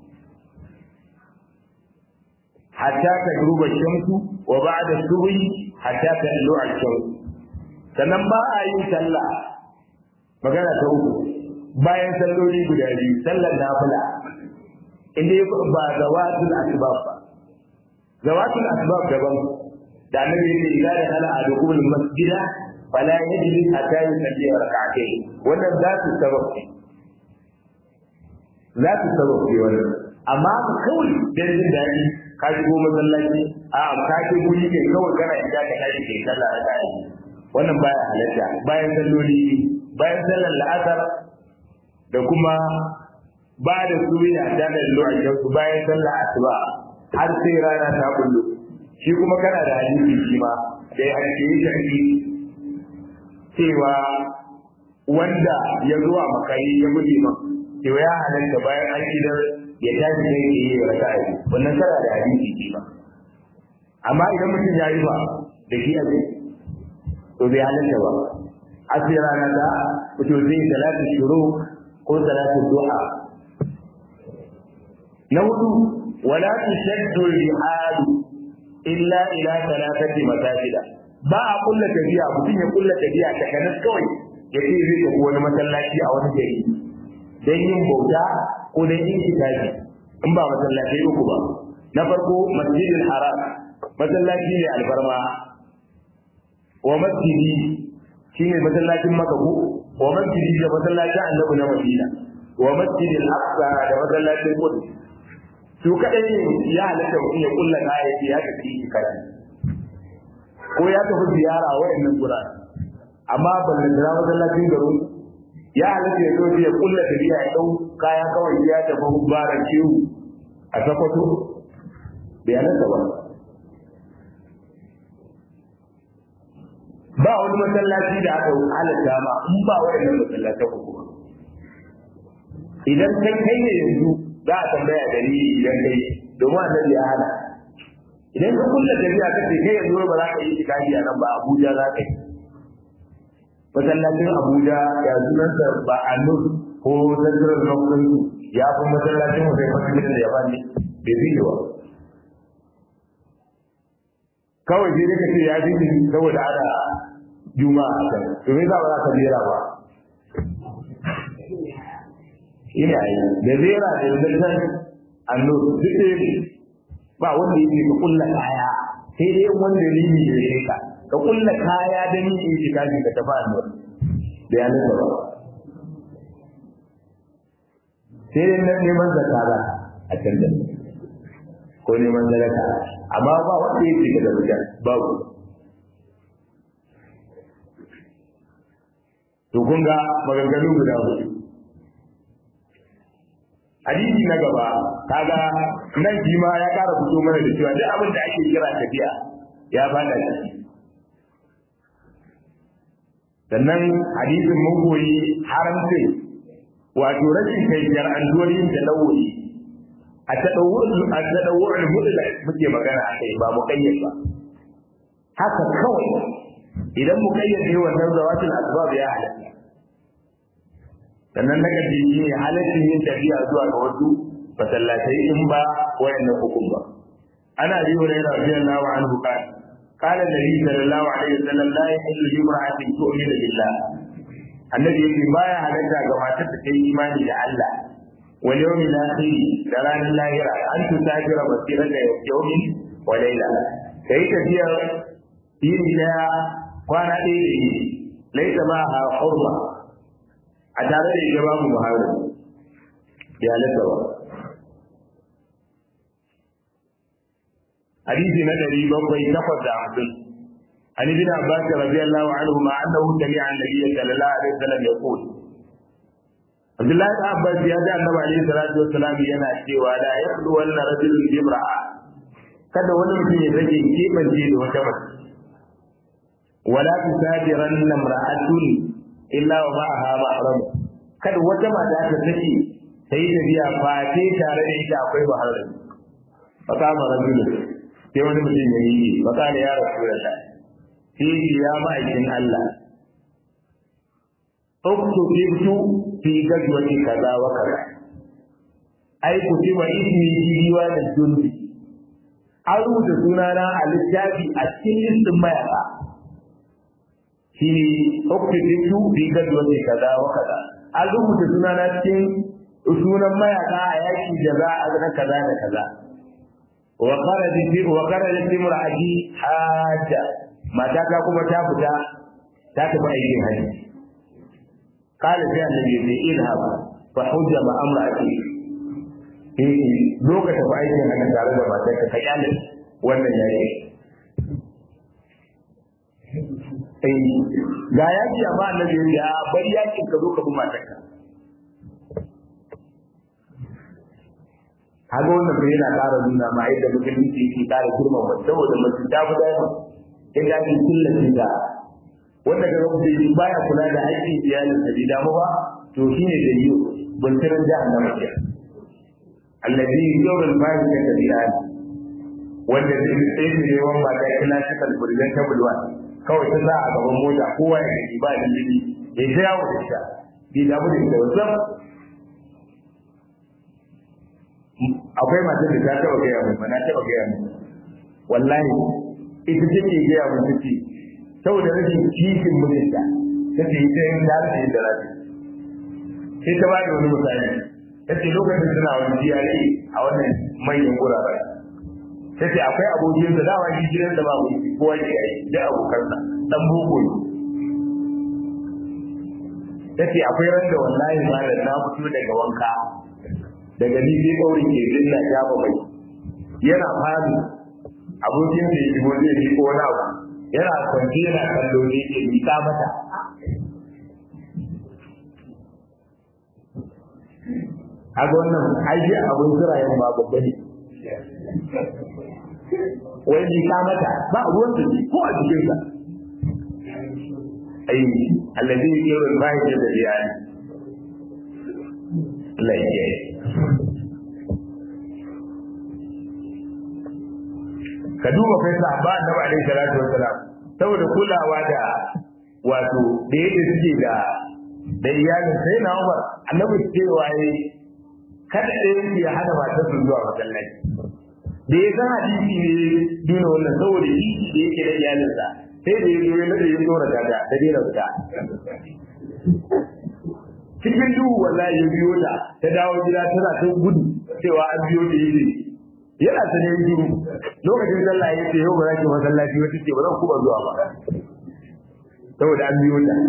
hatta tagruba shamsu wa ba'da subhi hatta tadlu al-shams sannan ba a yin sallah magana ta uku bayan salloli guda biyu sallar nafila inda ya ba zawatul asbab ba zawatul asbab daban da annabi yake idan da hala a dukul masjida fala yajlis hatta yusalli rak'atayn wannan za su sabab za su sabab ne wannan amma kawai dan jin daɗi ka shigo masallaci a ka ce guri kai kawai kana inda ka tashi kai sallah a kai wannan baya halatta bayan salloli bayan sallar la'asar da kuma ba da suriya da da lokacin su bayan sallar asuba har sai rana ta kullu shi kuma kana da hadisi shi ma da ya hadisi shi cewa wanda ya zuwa makari ya gudu man to ya halatta bayan an idar ya tashi sai ya yi raka'a wannan kana da hadisi shi ma amma idan mutum ya yi ba da shi a zai to bai halatta ba asiri rana da fito zai salatu shuru ko salatu duha na hudu wala tushaddu rihadu illa ila salatati masajida ba a kulla tafiya mutum ya kulla tafiya ta kanas kawai ya ce zai tafi wani masallaci a wani gari don yin bauta ko don yin kitabi in ba masallaci uku ba na farko masjidil haram masallaci ne alfarma wa masjidi shine masallacin Makka ko wa masjidi da masallacin Annabi na Madina wa masjidil Aqsa da masallacin Qudus su kadai ne ya halatta mutum ya kulla kaya ya tafi kada ko ya tafi ziyara wayannan gurare amma ballan da masallacin garin ya halatta ya zo ya kulla tafiya ya dau kaya kawai ya tafi baran ciwo a sakwato bai halatta ba ba wani masallaci da aka halatta ma in ba waɗannan masallata ku kuma idan kai kai ne yanzu za a tambaya dalili idan kai domin annabi ya hana idan ka kulla tafiya kace kai yanzu ba za ka yi tikafi a nan ba Abuja za ka yi masallacin Abuja ya sunansa ba a nur ko central government ya fi masallacin mu sai masallacin da ya bani bai fi ba kawai sai ka ce ya fi saboda ana juma'a a can to me za ba za ka jera ba ina yi da zera da zantan anno duk ɗaya ne ba wanda yake ka kulla kaya sai dai wanda dalili da ya ka ka kulla kaya da ni in shiga shi ka tafi anno da ya nuna ba sai dai nan neman zakara a can da ko neman zaraka amma ba wanda yake ka da mutan babu to kun ga maganganu guda hudu hadisi na gaba kaga nan shi ma ya kara fito mana da cewa duk abin da ake kira tafiya ya fada ciki sannan hadisin mun koyi haramcin wato rashin kai jar'antuwar yin talawuri a tadawwur mutlaq muke magana a kai ba muqayyad ba haka kawai idan muqayyad ne wannan zawatul asbab ya halatta sannan na gaji shi ne halaccin yin tafiya zuwa ga wasu masallatai in ba wayannan hukum ba ana bi wa rayuwa radiyallahu anhu kan قال النبي صلى الله عليه وسلم لا يحل لامرأة تؤمن بالله النبي يقول ما halatta ga matar da ta yi imani da Allah wal yawmil akhir da ranar lahira an tusafira basirata yawmin wa layla kai tafiyar yini daya kwana ɗaya da yini laisa ma a hurma a tare da ita babu muharram ya lasa ba hadisi na ɗari bakwai takwas da hamsin عن ابن عباس رضي الله عنهما انه سمع النبي صلى الله عليه وسلم يقول عبد الله بن عباس يا da annabi alaihi salatu wassalam yana cewa la yaqdu wala rajulun bimra'a kada wani mutum ya rage kebance da wata mace wala tusadiran imra'atun illa wa ma'aha mahram kada wata mata ta sake sai da biya fate tare da ita akwai mahram fa kama rajulun sai wani mutum ya yi fa kana ya rasulullah fihi ya ma'aikin Allah uktubtu fi gazwati kaza wa kaza ai kutiba ismi jiwa da jundi an rubuta sunana a littafi a cikin listin mayaka shi uktubtu fi gazwati kaza wa kaza an rubuta sunana cikin sunan mayaka a yaki da za a ga kaza da kaza wa kharajat wa kharajat imra'ati hajja mata ta kuma ta fita ta tafi aikin haji kala sai annabi ya ce idhab fa hujja ma amra'ati eh lokacin tafi aikin haji tare da matar ka kai alin wannan yaki eh ga yaki amma annabi ya bari yakin ka zo ka bi matar ka Haga wannan bai yana ƙara nuna ma yadda musulunci yake ƙara girmama saboda mutum ta fi dama in ga kin killace da wanda ga mutum shi baya kula da haƙƙin iyalin sa bai damu ba to shine da yiwu buntiran jahannama ke alladhi yawm al-ba'i ka tabi'an wanda zai tsaye ne yawan ba da classical presentable one kawai ta za a gaban mota kowa ya gani ba dalili ya ta yawo da ita bai damu da ita wasan akwai matar da ta taɓa gaya mun na taɓa gaya mun wallahi ita take gaya mun take saboda rashin kishin mijinta ta ce ita yin da ta yi da rafi sai ta bada wani misali ta ce lokacin suna wani GRA a wannan manyan gurare ta ce akwai abokin da dama shi gidan da babu shi kowa ke yi da abokansa dan boko ne ta ce akwai ran da wallahi malam na fito daga wanka daga ni sai ɗaurin ke dinna shafa mai yana fadi abokin da ya shigo zai ko wani abu yana kwanci yana kallo ne ke mika mata haka wannan aiki abin zirayen ba babba ne wai mika mata ba ruwan da ko a jikinsa ai allazi yurul ba'i da iyali Allah ya kiyaye ka duba kai sahaba annabi alaihi salatu wassalam saboda kulawa da wato da yadda suke da da iyalin sai na Umar annabi cewa yayi kada da yake ya hada matar su zuwa masallaci da ya san hadisi ne duna wannan saboda shi da yake da iyalinsa sai da ya zo ya nade ya tsora da da dina fita cikin duhu wallahi ya biyo ta ta dawo gida tana ta gudu cewa an biyo da yi yana ta ne biyu lokacin sallah ya ce yau ba za ki masallaci wata ce ba zan kuma zuwa ba saboda an biyo ta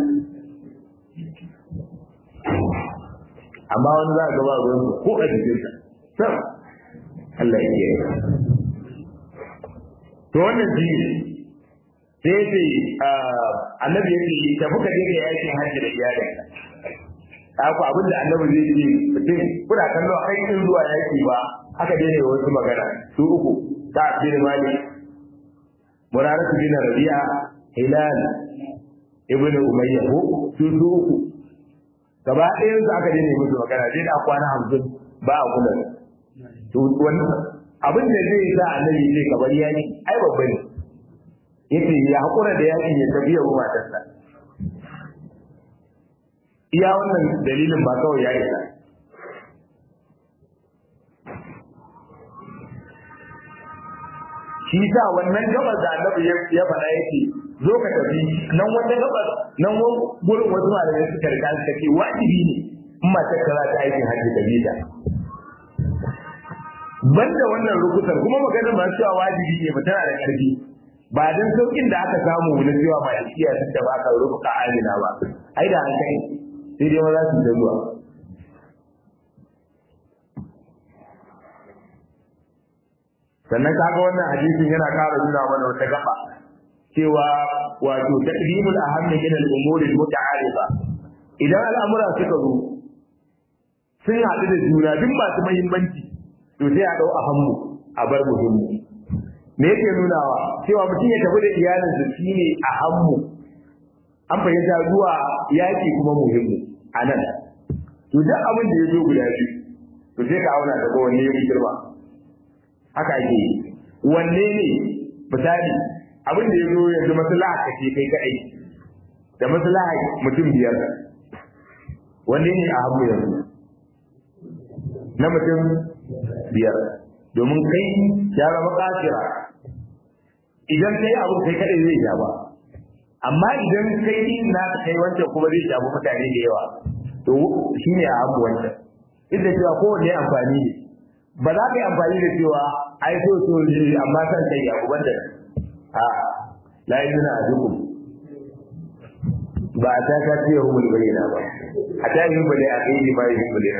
amma wani za a gaba ruwan ko a jikinsa sam Allah ya kiyaye to wannan shi sai ce annabi ya ce tafi ka je ka yakin hajji da iyalinka haka abin da annabi zai ce mutum kuna kallo a kai zuwa yaki ba aka daina wasu magana su uku ta bin mali muraratu bin rabi'a hilal ibn umayya ko su su uku gaba ɗayan su aka daina musu magana sai da kwana hamsin ba a kula to wannan abin da zai sa annabi zai kabar yaki ai babba ne yace ya hakura da yakin ya tafi ya matarsa iya wannan dalilin ba kawai ya isa shi sa wannan gabar da annabi ya faɗa yake zo ka tafi nan wata gabar nan gurin wasu malamai suka riga suka ce wajibi ne in matar ka za ta aikin hajji da bita banda wannan rukutar kuma maganar ba cewa wajibi ne ba tana da ƙarfi ba dan saukin da aka samu na cewa malikiya sun da baka rubuta amina ba ai da an kai sai dai maza su da zuwa sannan kaga wannan hadisin yana ƙara nuna mana wata gaba cewa wato taqdimul ahammi min al-umuri al-muta'arifa idan al'amura suka zo sun haɗu da juna duk masu muhimmanci to sai a dau ahammu a bar muhimmi me yake nunawa cewa mutum ya tafi da iyalinsa shine ahammu an fahimta zuwa yaki kuma muhimmi a nan to duk abin da ya zo guda biyu to sai ka auna daga wanne ya fi girma haka ake yi wanne ne misali abin da ya zo yanzu maslaha ka ce kai kaɗai da maslaha mutum biyar wanne ne a hagu yanzu na mutum biyar domin kai ya zama kafira idan kai abu kai kaɗai zai sha ba amma idan kai din na kai wancan kuma zai shafi mutane da yawa to shi ne a hagu wancan duk da cewa kowanne amfani ne ba za ka yi amfani da cewa ai so so ne amma san kai ya kuban da a la yuna adukum ba ta ka ce hu mul bayyana ba a ta yi bale a kai ni ba yi bale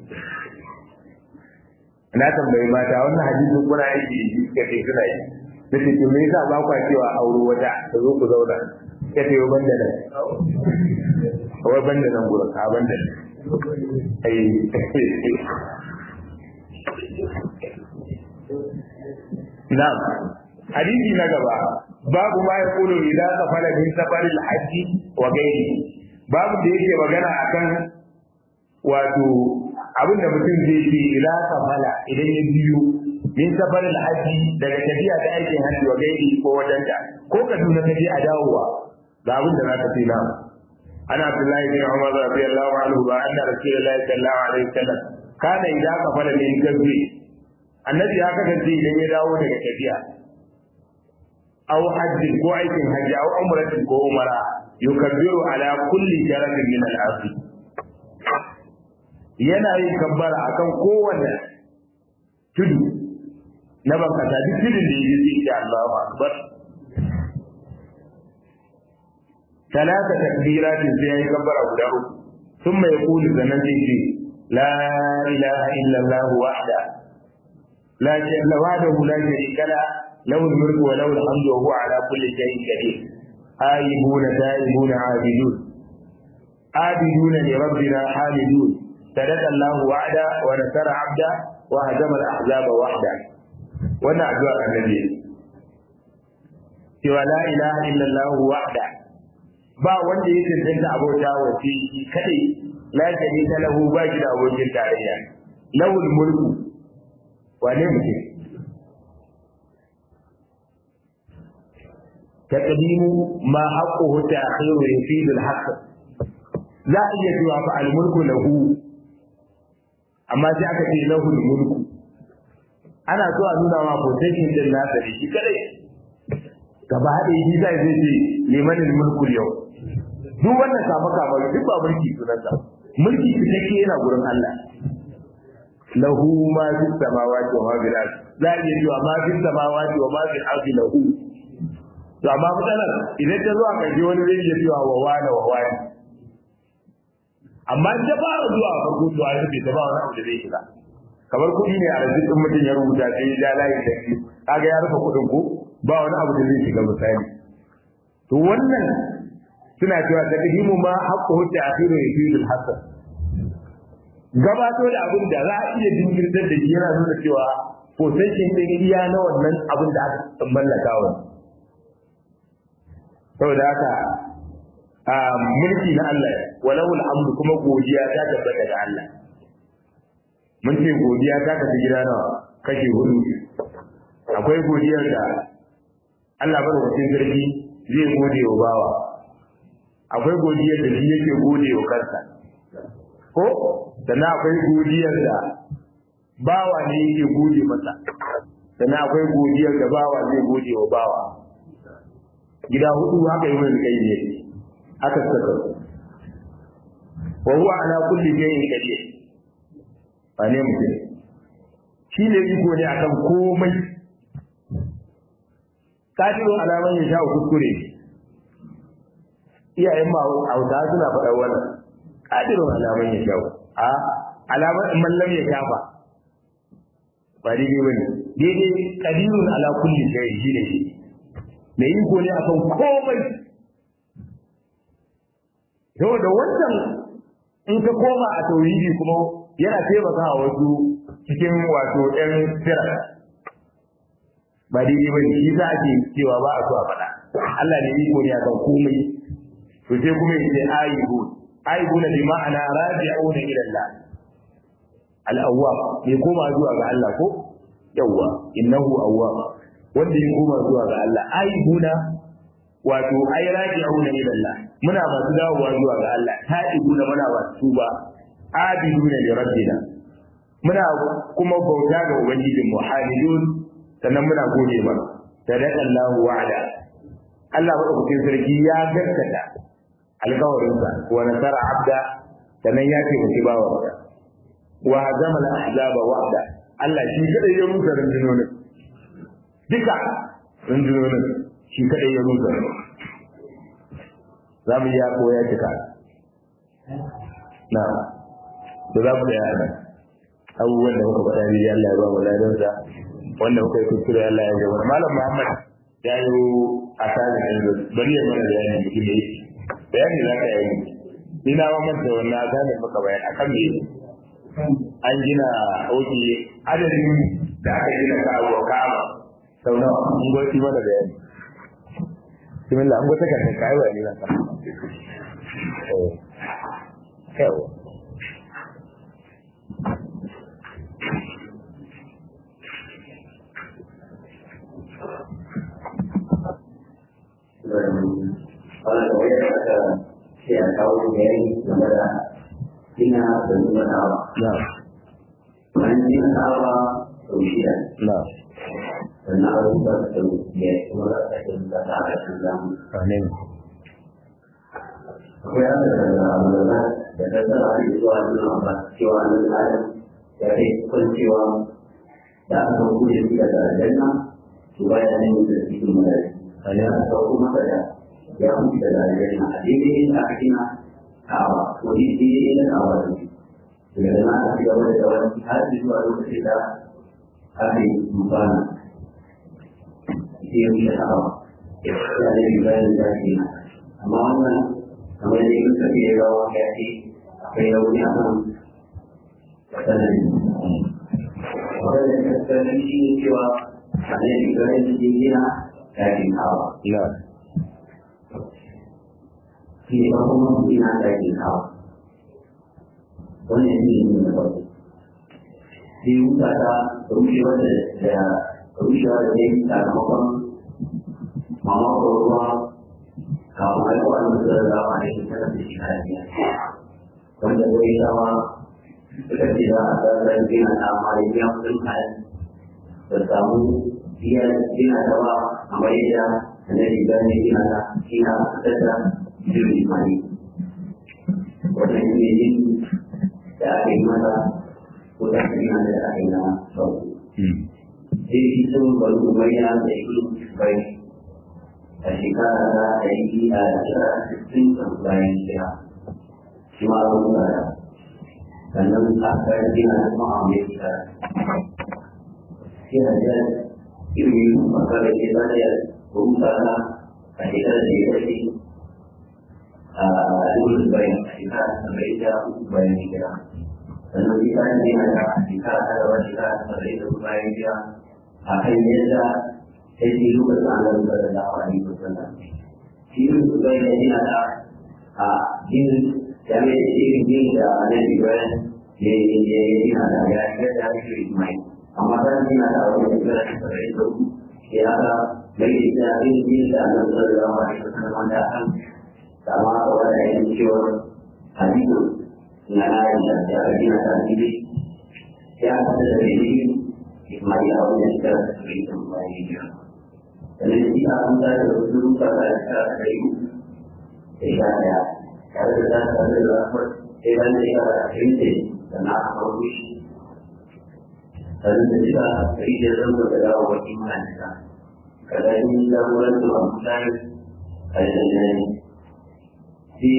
na tambayi mata wannan hadisin kuna aiki ka ce suna yi da ce to me yasa ba kwa cewa auro wata ta zo ku zauna ka ce wa banda nan wai banda nan gurin a banda nan ai Na'am. Hadisi na gaba babu ma ya kulu idan safara min safaril haji wa gairi. Babu da yake magana akan wato abin da mutum zai ce ila safala idan ya biyo min safaril haji daga tafiya ta aikin haji wa gairi ko wadanta ko Kaduna ta je a dawowa ga abin da za ka ce na. Ana Abdullahi bin Umar radiyallahu anhu ba anna Rasulullahi sallallahu alaihi wasallam kana idan safara min gairi annabi ya kasance idan ya dawo daga tafiya aw hajji ko aikin hajji aw umratin ko umara yukabbiru ala kulli jarabin min al yana yin kabbara akan kowanne tudu na bankasa duk tudun da yake sai Allahu akbar talata takbiratin sai yayi kabbara guda uku thumma yaqulu zanan sai la ilaha illa Allah wahda لا شيء وحده لا شريك له له الملك وله الحمد وهو على كل شيء قدير آيبون تائبون عابدون عابدون لربنا حامدون صدق الله وعدا ونصر عبدا وهزم الأحزاب وحدا وانا أدعى النبي سوى لا إله إلا الله وحده ba wanda ya cancanta abota wa shi kadai la sharika lahu ba shi da abokin tarayya lawul mulku wane mutum taqdimu ma haqquhu ta'khiru yufidu al-haqq za a iya cewa fa al-mulku lahu amma sai aka ce lahu al-mulku ana so a nuna ma possession din nasa da shi kadai gaba da shi zai zai ce liman al-mulku yau duk wannan kama kama duk ba mulki sunansa mulki cikakke yana gurin Allah lahu ma fi samawati wa ma fil ardi za a iya cewa ma fi samawati wa ma fil ardi lahu to amma matsalar idan ta zuwa karshe wani zai iya cewa wa wani wa wani amma ta fara zuwa farko to an rufe ta ba wani abu da zai shiga kamar kuɗi ne a rajistin mutum ya rubuta sai ya ja layi da shi kaga ya rufe kuɗin ko ba wani abu da zai shiga misali to wannan suna cewa taqdimu ma haqqu ta'khiru yufidul hasan gabato da abin da za a iya jinkirtar da shi yana nuna cewa possession din iya na wannan abin da aka mallaka wa saboda haka a mulki na Allah walau alhamdu kuma godiya ta tabbata ga Allah mun ce godiya ta tafi gida nawa kashe hudu akwai godiyar da Allah madaukakin sarki zai gode wa bawa akwai godiyar da shi yake gode wa kansa ko sannan akwai godiyar da bawa ne yake gode masa sannan akwai godiyar da bawa zai gode wa bawa gida hudu haka yi mai kai ne aka saka wa huwa ala kulli shay'in qadir ba ne mutum shi ne iko ne akan komai kadirun alaman ya sha kuskure iyayen ma hausa suna faɗa wannan kadirun alaman ya sha a alaman mallam ya shafa ba daidai bane daidai kadirun ala kulli shay shi ne shi mai iko ne akan komai saboda wannan in ka koma a tauhidi kuma yana taimaka wasu cikin wato ɗan sira ba daidai ba ne shi za a ce cewa ba a so a faɗa Allah ne iko ne akan komai to sai kuma yace ayibu ayibu na bi ma'ana raji'una ila Allah al-awwab mai koma zuwa ga Allah ko yawwa innahu awwab wanda ya koma zuwa ga Allah aibuna wato ai raji'una ila Allah muna masu dawowa zuwa ga Allah ta'ibuna muna masu tuba abiduna li rabbina muna kuma bauta ga ubangijin mu hamidun sannan muna gode masa sadaqa Allahu wa'ada Allah madaukakin sarki ya gaskata alkawarinsa wa nasara abda sannan ya ce mutu bawa wa hazama al-ahzaba wa'da Allah shi kadai ya rusa rundunonin duka rundunonin shi kadai ya rusa za mu ya koya cika na da za ku tsaya nan abubuwan da muka faɗa ne Allah ya ba mu ladansa wanda muka yi kuskure Allah ya gaba malam Muhammad ya yi a tsarin yanzu bari ya mana bayani mutum ne bayani za ka yi ina ma manta wannan asalin muka bayan akan me an gina oke adadin da aka gina ka abuwa kama sau nawa an gwasi mana bayani bismillah an gwata kan ka yi bayani na ka yawa Kalau saya kata saya tahu dari negara China dan negara na Mungkin apa kemudian na dan harus bertemu dia semua akan datang dalam amin apa yang adalah adalah dan adalah itu adalah jiwa adalah dari penjiwa dan kemudian tidak ada dana supaya ini menjadi kembali amin atau rumah saja yang tidak ada dana ini akhirnya kawa kondisi ini kawa Bagaimana tidak boleh kawan hati itu harus kita hati bukan itu yang kita tahu. Jadi juga yang tadi, amalnya sama ini kita kira orang hati apa yang punya pun dan orang yang kita ini jiwa hanya juga yang tingginya dari tahu. na Kita pun mungkin dari tahu. wannan shi ne na farko sai wuta ta rushewa da da rushewa da ne sakamakon mamakon ruwa kafin haihuwa da mutu da zama ne tana da shi kara biya wanda zai shawa suka ce za a tsarar gina ta amma da biya kudin kayan da samu biya gina ta ba a bayyana da na riga ne gina ta gina a fitar da jirgin mani wannan shi ne yin da aka yi mata ko da aka yi mata da aka yi na sauku. Sai shi sun bari umayya da yi bai a shekara ta da yi a shekara sittin da bayan shekara. Shi ma zan tsara. Sannan a kan gina da kuma a mai shekara. Sai a jiya ilmi makara ke zata yi rubuta ta a shekara da ya kashe a ilmi bayan a shekara saba'in da bayan shekara. sannan kita ini ada kita ada wajib seperti itu baik dia akan dia saya dulu bersama kepada dakwah itu benar. Dulu sebagai ini ada ah ini kami ini ini ada di mana dia dia ini ada ya kita dari sini main. Amalan ini ada orang yang berada seperti itu. Dia ada bagi kita ini ini ada dakwah itu benar akan sama orang yang jujur hadis na Aisha da Abina ta Bibi ya fata da Bibi Ismail a wajen shiga da su yi sun bayan hijira. Sannan shi a an tsara da wasu rufa da ta kai da sha ɗaya tare da ta tare da zafar sai ban da ya da ashirin ce da na aka kawo shi. Sannan da shiga da rijiyar zama da dawo wajen mana shiga. ƙarƙashin jagorancin Abdullahi Al-Jannani. Shi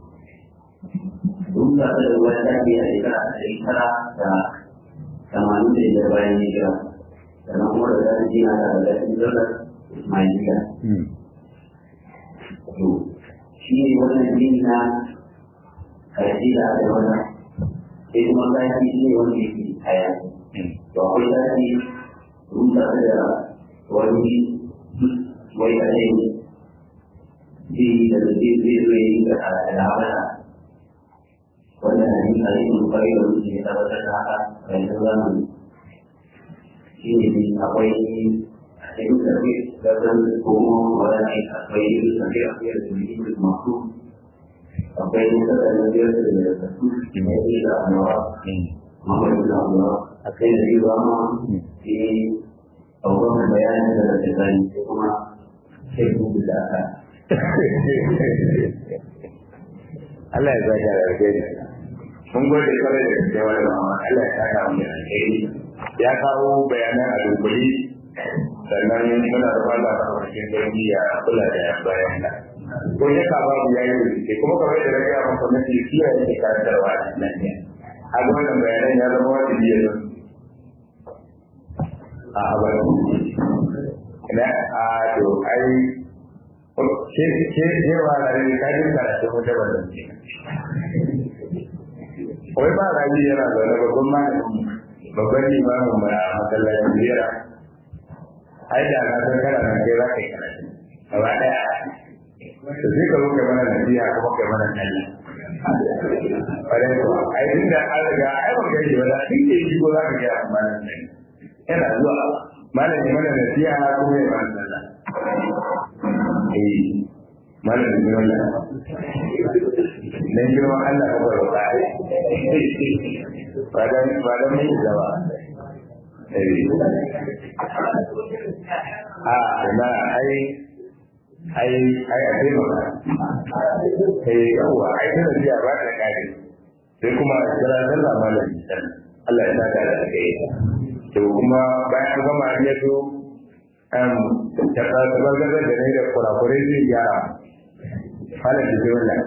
duk da da wani ɗaki a shekara ɗari tara da tamanin da biyar bayan hijira. Sannan kuma da zai jina da ƙarƙashin Jordan Ismailiya. To, shi ne wannan jini na ƙarshe da aka yi wannan. Sai kuma zaki shi ne wanda yake kaya. To, akwai zaki rusa da wani wai a ne zai da zai zai zai ga al'amara wanda na yi a yin kwari da wuce ya tabbatar da haka a yanzu zamani shi ne akwai a cikin sarki da zan komo wani ne akwai yin sarki a fiye da jirgin da masu akwai yin sarki da biyar da da su ne da annawa mamari da annawa akwai da yi zama abubuwan bayanin da da zai sai kuma sai kuma da aka Allah ya zaka da alheri mun gode kwarai da gaske wani mama Allah ya saka mu da alheri ya kawo bayanan a dunkuli sannan muna da fata a cikin dangi ya kula da bayan da ko ya ka babu yayi rubuce kuma kamar da rage a maka mafi fiye da ke karantarwa a cikin nan ne a ga wannan bayanan ya zama wajibi ya zama a abar na a to ai ke ke ke wa da ne ka ji karatu ko da wannan ce wai ba rabi yana da wani babban malamin babban limamin mu a masallacin biyar ai da na san kana nan kai za ka yi karatu gaba daya to sai ka zo kai mana nasiha kuma kai mana talla Wadai kuwa, ai tun da an riga ai ban gaji ba da tun da yi ko za ka gaya amma nan yana zuwa malam ya mana nasiha kuma ya mana sallah eh malam ya mana dan girma Allah ka bar wa ai ba dan ba dan mai zaba eh a na ai ai ai a dai ba eh yawa ai da nasiha ba da kare sai kuma kira sallah malam Allah ya saka da kai to kuma bayan an gama ya zo ta tabbatar da ne da kurakurai zai gyara halin da zai wannan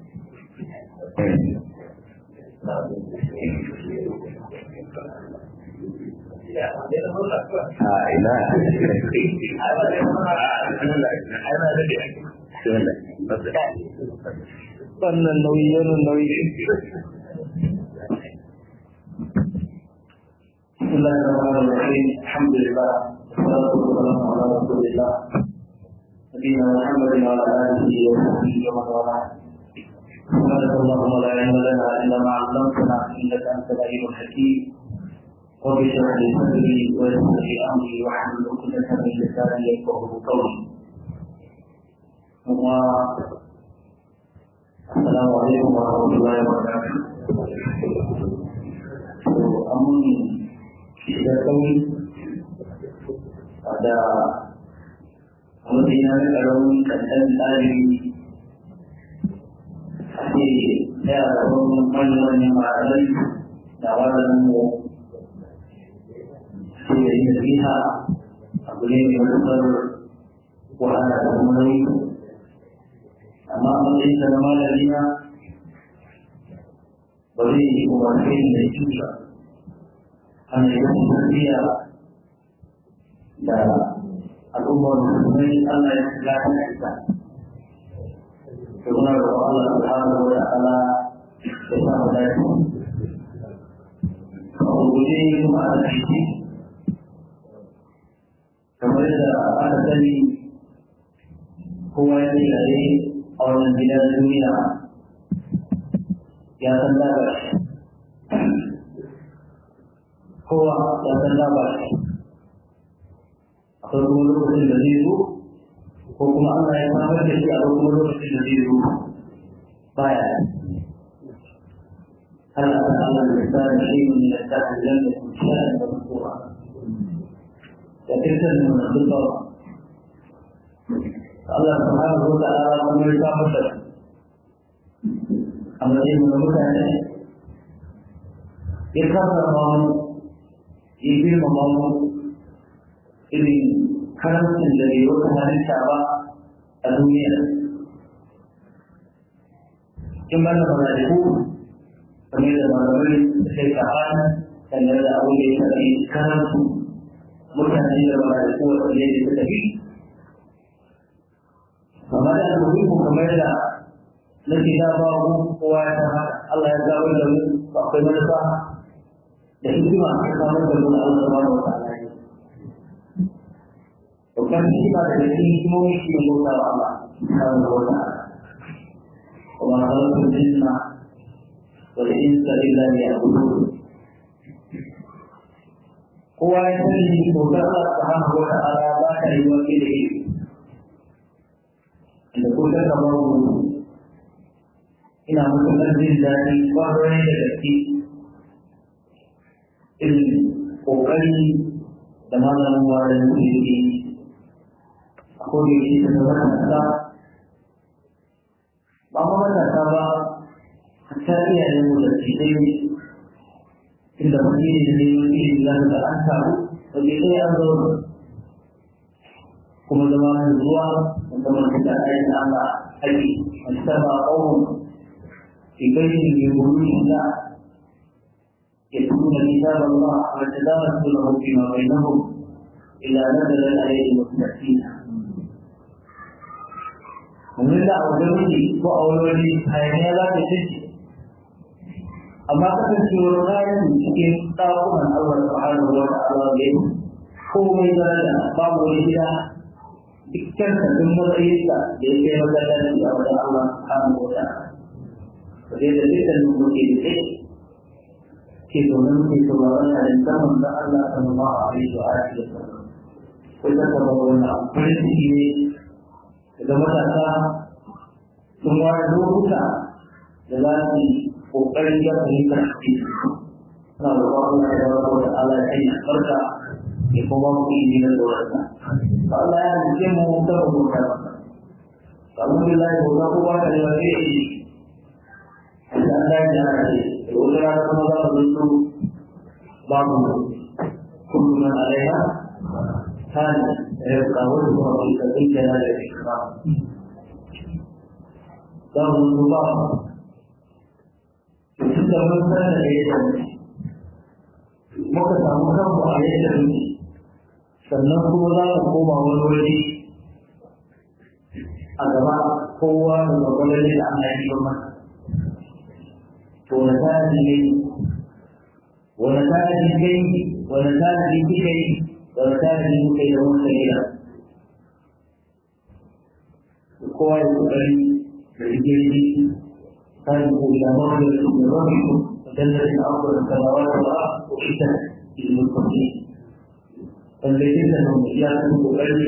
a ina wannan nauyi wannan nauyi بسم الله الرحمن الرحيم الحمد لله والصلاة والسلام على رسول الله نبينا محمد وعلى آله وصحبه ومن والاه سبحانك اللهم لا علم لنا إلا ما علمتنا إنك أنت العليم الحكيم رب اشرح لي صدري ويسر لي أمري واحلل عقدة من لساني يفقهوا قولي السلام عليكم ورحمة الله وبركاته أمني da sauri da mutum ya rika rauni kankan tsari a ce ya rabon wani wani ma'arai da wannan mu su da yi nasiha abu ne mai matuƙar wahala da kuma nauyi amma a matsayin sa na malami na ba zai yi umarni da shi ba an yi wasu tarbiyya da al'ummar musulmai Allah ya kula da ita. Kuma da Allah subhanahu wa ta'ala ya sa mu dace. A guje kuma a ciki kamar da aka sani kowa ya yi gare a wannan gidan duniya ya san labarai. kowa ya san labari akwai kuma lokacin da zai zo ko kuma Allah ya samar da shi a kuma lokacin da zai zo baya هل أتى على الإنسان شيء من الدهر لم يكن شيئا مذكورا كثيرا من الخطر Allah subhanahu wa ta'ala kuma ya samar da a matsayin da mutane ya kasa mu ya girmama mu irin karamcin da bai wata halitta ba a duniya in ba da malaiku kamar da malamai sai ka hana dangane da abin da ya taɓa karantu mutane da malaiku wanda ne da suka fi amma da almuhimu kamar da nake da ba mu kowa ya san haka Allah ya zaɓar da mu akwai manufa da hikima a samar da mu Allah subhanahu wa ta'ala ne babban hikima da da cikin hikimomi shi ne bauta wa Allah subhanahu wa ta'ala وما خلقت الجن والإنس إلا ليعبدون kowa ya sani bautar Allah subhanahu wa ta'ala ba ta yi wa da ilimi da ko ta kama mu ina matuƙar jin daɗi ƙwarai da gaske irin ƙoƙari da malamin warin da yake a kodin shi da zama matasa ba ma matasa ba hatta iyayen mu da cidai inda wani ne da neman ilimi za da an samu wajen ɗaya an zo kuma zama mai zuwa da zama da ayin Allah haƙi musamman ƙaunin في بيت من بيوت الله يتلون كتاب الله ويتدارسونه فيما بينهم إلا نزل عليهم السكينة ومن لا أولوني وأولوني هيا لا تشجي amma kasancewar rayu cikin ɗakunan Allah subhanahu wa ta'ala ne komai daraja babu wani gida dukkan sabbin matsayinsa da ya kai masallaci a wajen Allah subhanahu wa ta'ala da da dukkan muke da kai ke domin ke sauraron halittar da Allah sallallahu alaihi wa alihi wa sallam ko ta ta ba wani farin ciki ne daga matasa sun wani lokuta da za su yi kokarin ya fahimtar hadisi suna da ba Allah ya ba wa Allah ya yi barka ya kuma mu yi da tsoronsa Allah ya rike mu da mu ta alhamdulillah ko da kowa da ya yi dan da ya ce wani ya kuma za mu zo babu kullum alaiha kan ya kawo da kuma da kake da ikram dan mu ba tun da mun san da ya muka samu kanmu a yadda muke sannan kuma za mu koma wani wuri a gaba kowa da gwagwalar da Allah ya yi masa to wani tanadi ne wani tanadi kai wani tanadi kika yi wani tanadi muka yi da muka yi da kowa ya kokari da rigirgi kan ku da mawar da rabbiku وجنة أرض السماوات والأرض أحيطت للمتقين فالذين هم إياكم بقلب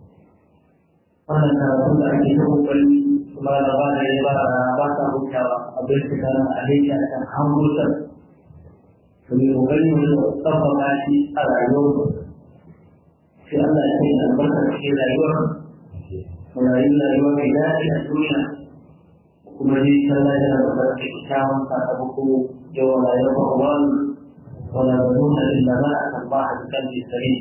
wannan karatun da ake ta kokari kuma da ba da ya ba ba ta hutawa abin da kana alaiki a kan hamburtar to mai kokari mu da tsabbaka shi a rayuwar sai Allah ya sanya albarka cikin rayuwar mu rayu rayuwa mai daɗi a duniya kuma dai sallah yana da barka kyakkyawan sakamako yawan rayuwar wani wala nuna illa ma a kan ba a kan jisari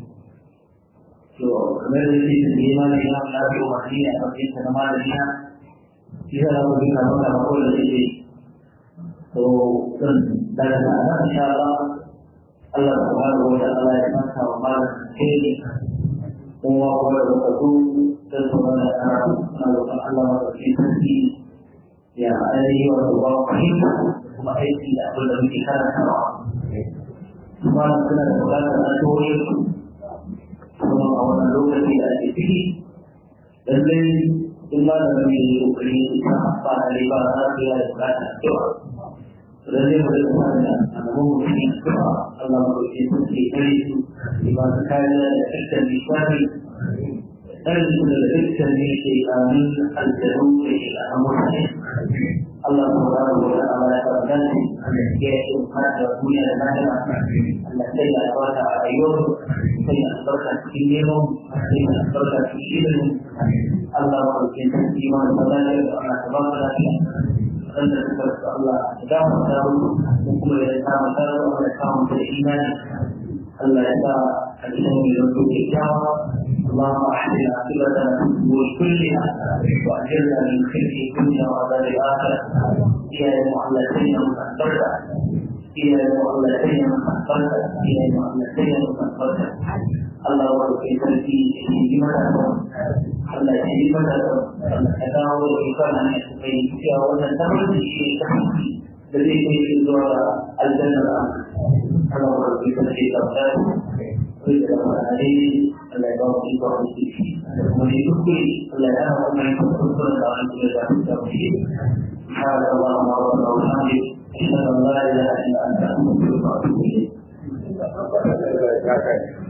to kamar da shi da imani na Allah ya umarni a cikin sa na malamiya shi da za mu bi na maka ba kawai da shi to dan daga nan insha Allah Allah subhanahu wa ta'ala ya maka wa malam kai kuma kuma da ku dan kuma da Allah Allah ya ci ya ainihi wa Allah fahimta kuma aiki da abin da muke karantawa kuma suna da bukatar addu'o'i kuma a wannan lokaci da ake ciki lallai in ba da mai kokari ba ba da ne ba za su yi da bukatar addu'a lallai mu da kuma da alamun mutum addu'a Allah mu roƙe su ke kare su ba su kariya da dukkan nishadi ɗan su da dukkan ne ke kamin aljanu da ke da mutane Allah subhanahu wa ta'ala ya tabbata ya yi da duniya da lahira Allah sai ya albarka a rayuwar sai ya albarka cikin neman sai ya albarka cikin ilimin Allah wa ke tafi ma da fadala da Allah tabaraka lafiya wanda suka rasa Allah ya gafarta musu ko kuma ya samu tsaro Allah ya samu da imani Allah ya sa a cikin mai zanto kyakkyawa اللهم احسن عاقبتنا في الامور كلها واجرنا من خزي الدنيا وعذاب الاخره يا المعلتين المستقبله يا المعلتين المستقبله يا المعلتين المستقبله Allah wa ke sarki ya yi mata Allah ya yi mata Allah ya dawo da ita na ne kai cewa wannan tabbata shi ta hanki da zai kai shi zuwa ga aljanna Allah wa ke sarki ta tsaya kai da ma'anari Allah ya ba mu iko a ciki da kuma ne kuskure Allah ya ba mu iko kuskure da wani da za ta shi سبحانك اللهم ربنا وبحمدك أشهد أن لا إله إلا أنت أستغفرك وأتوب إليك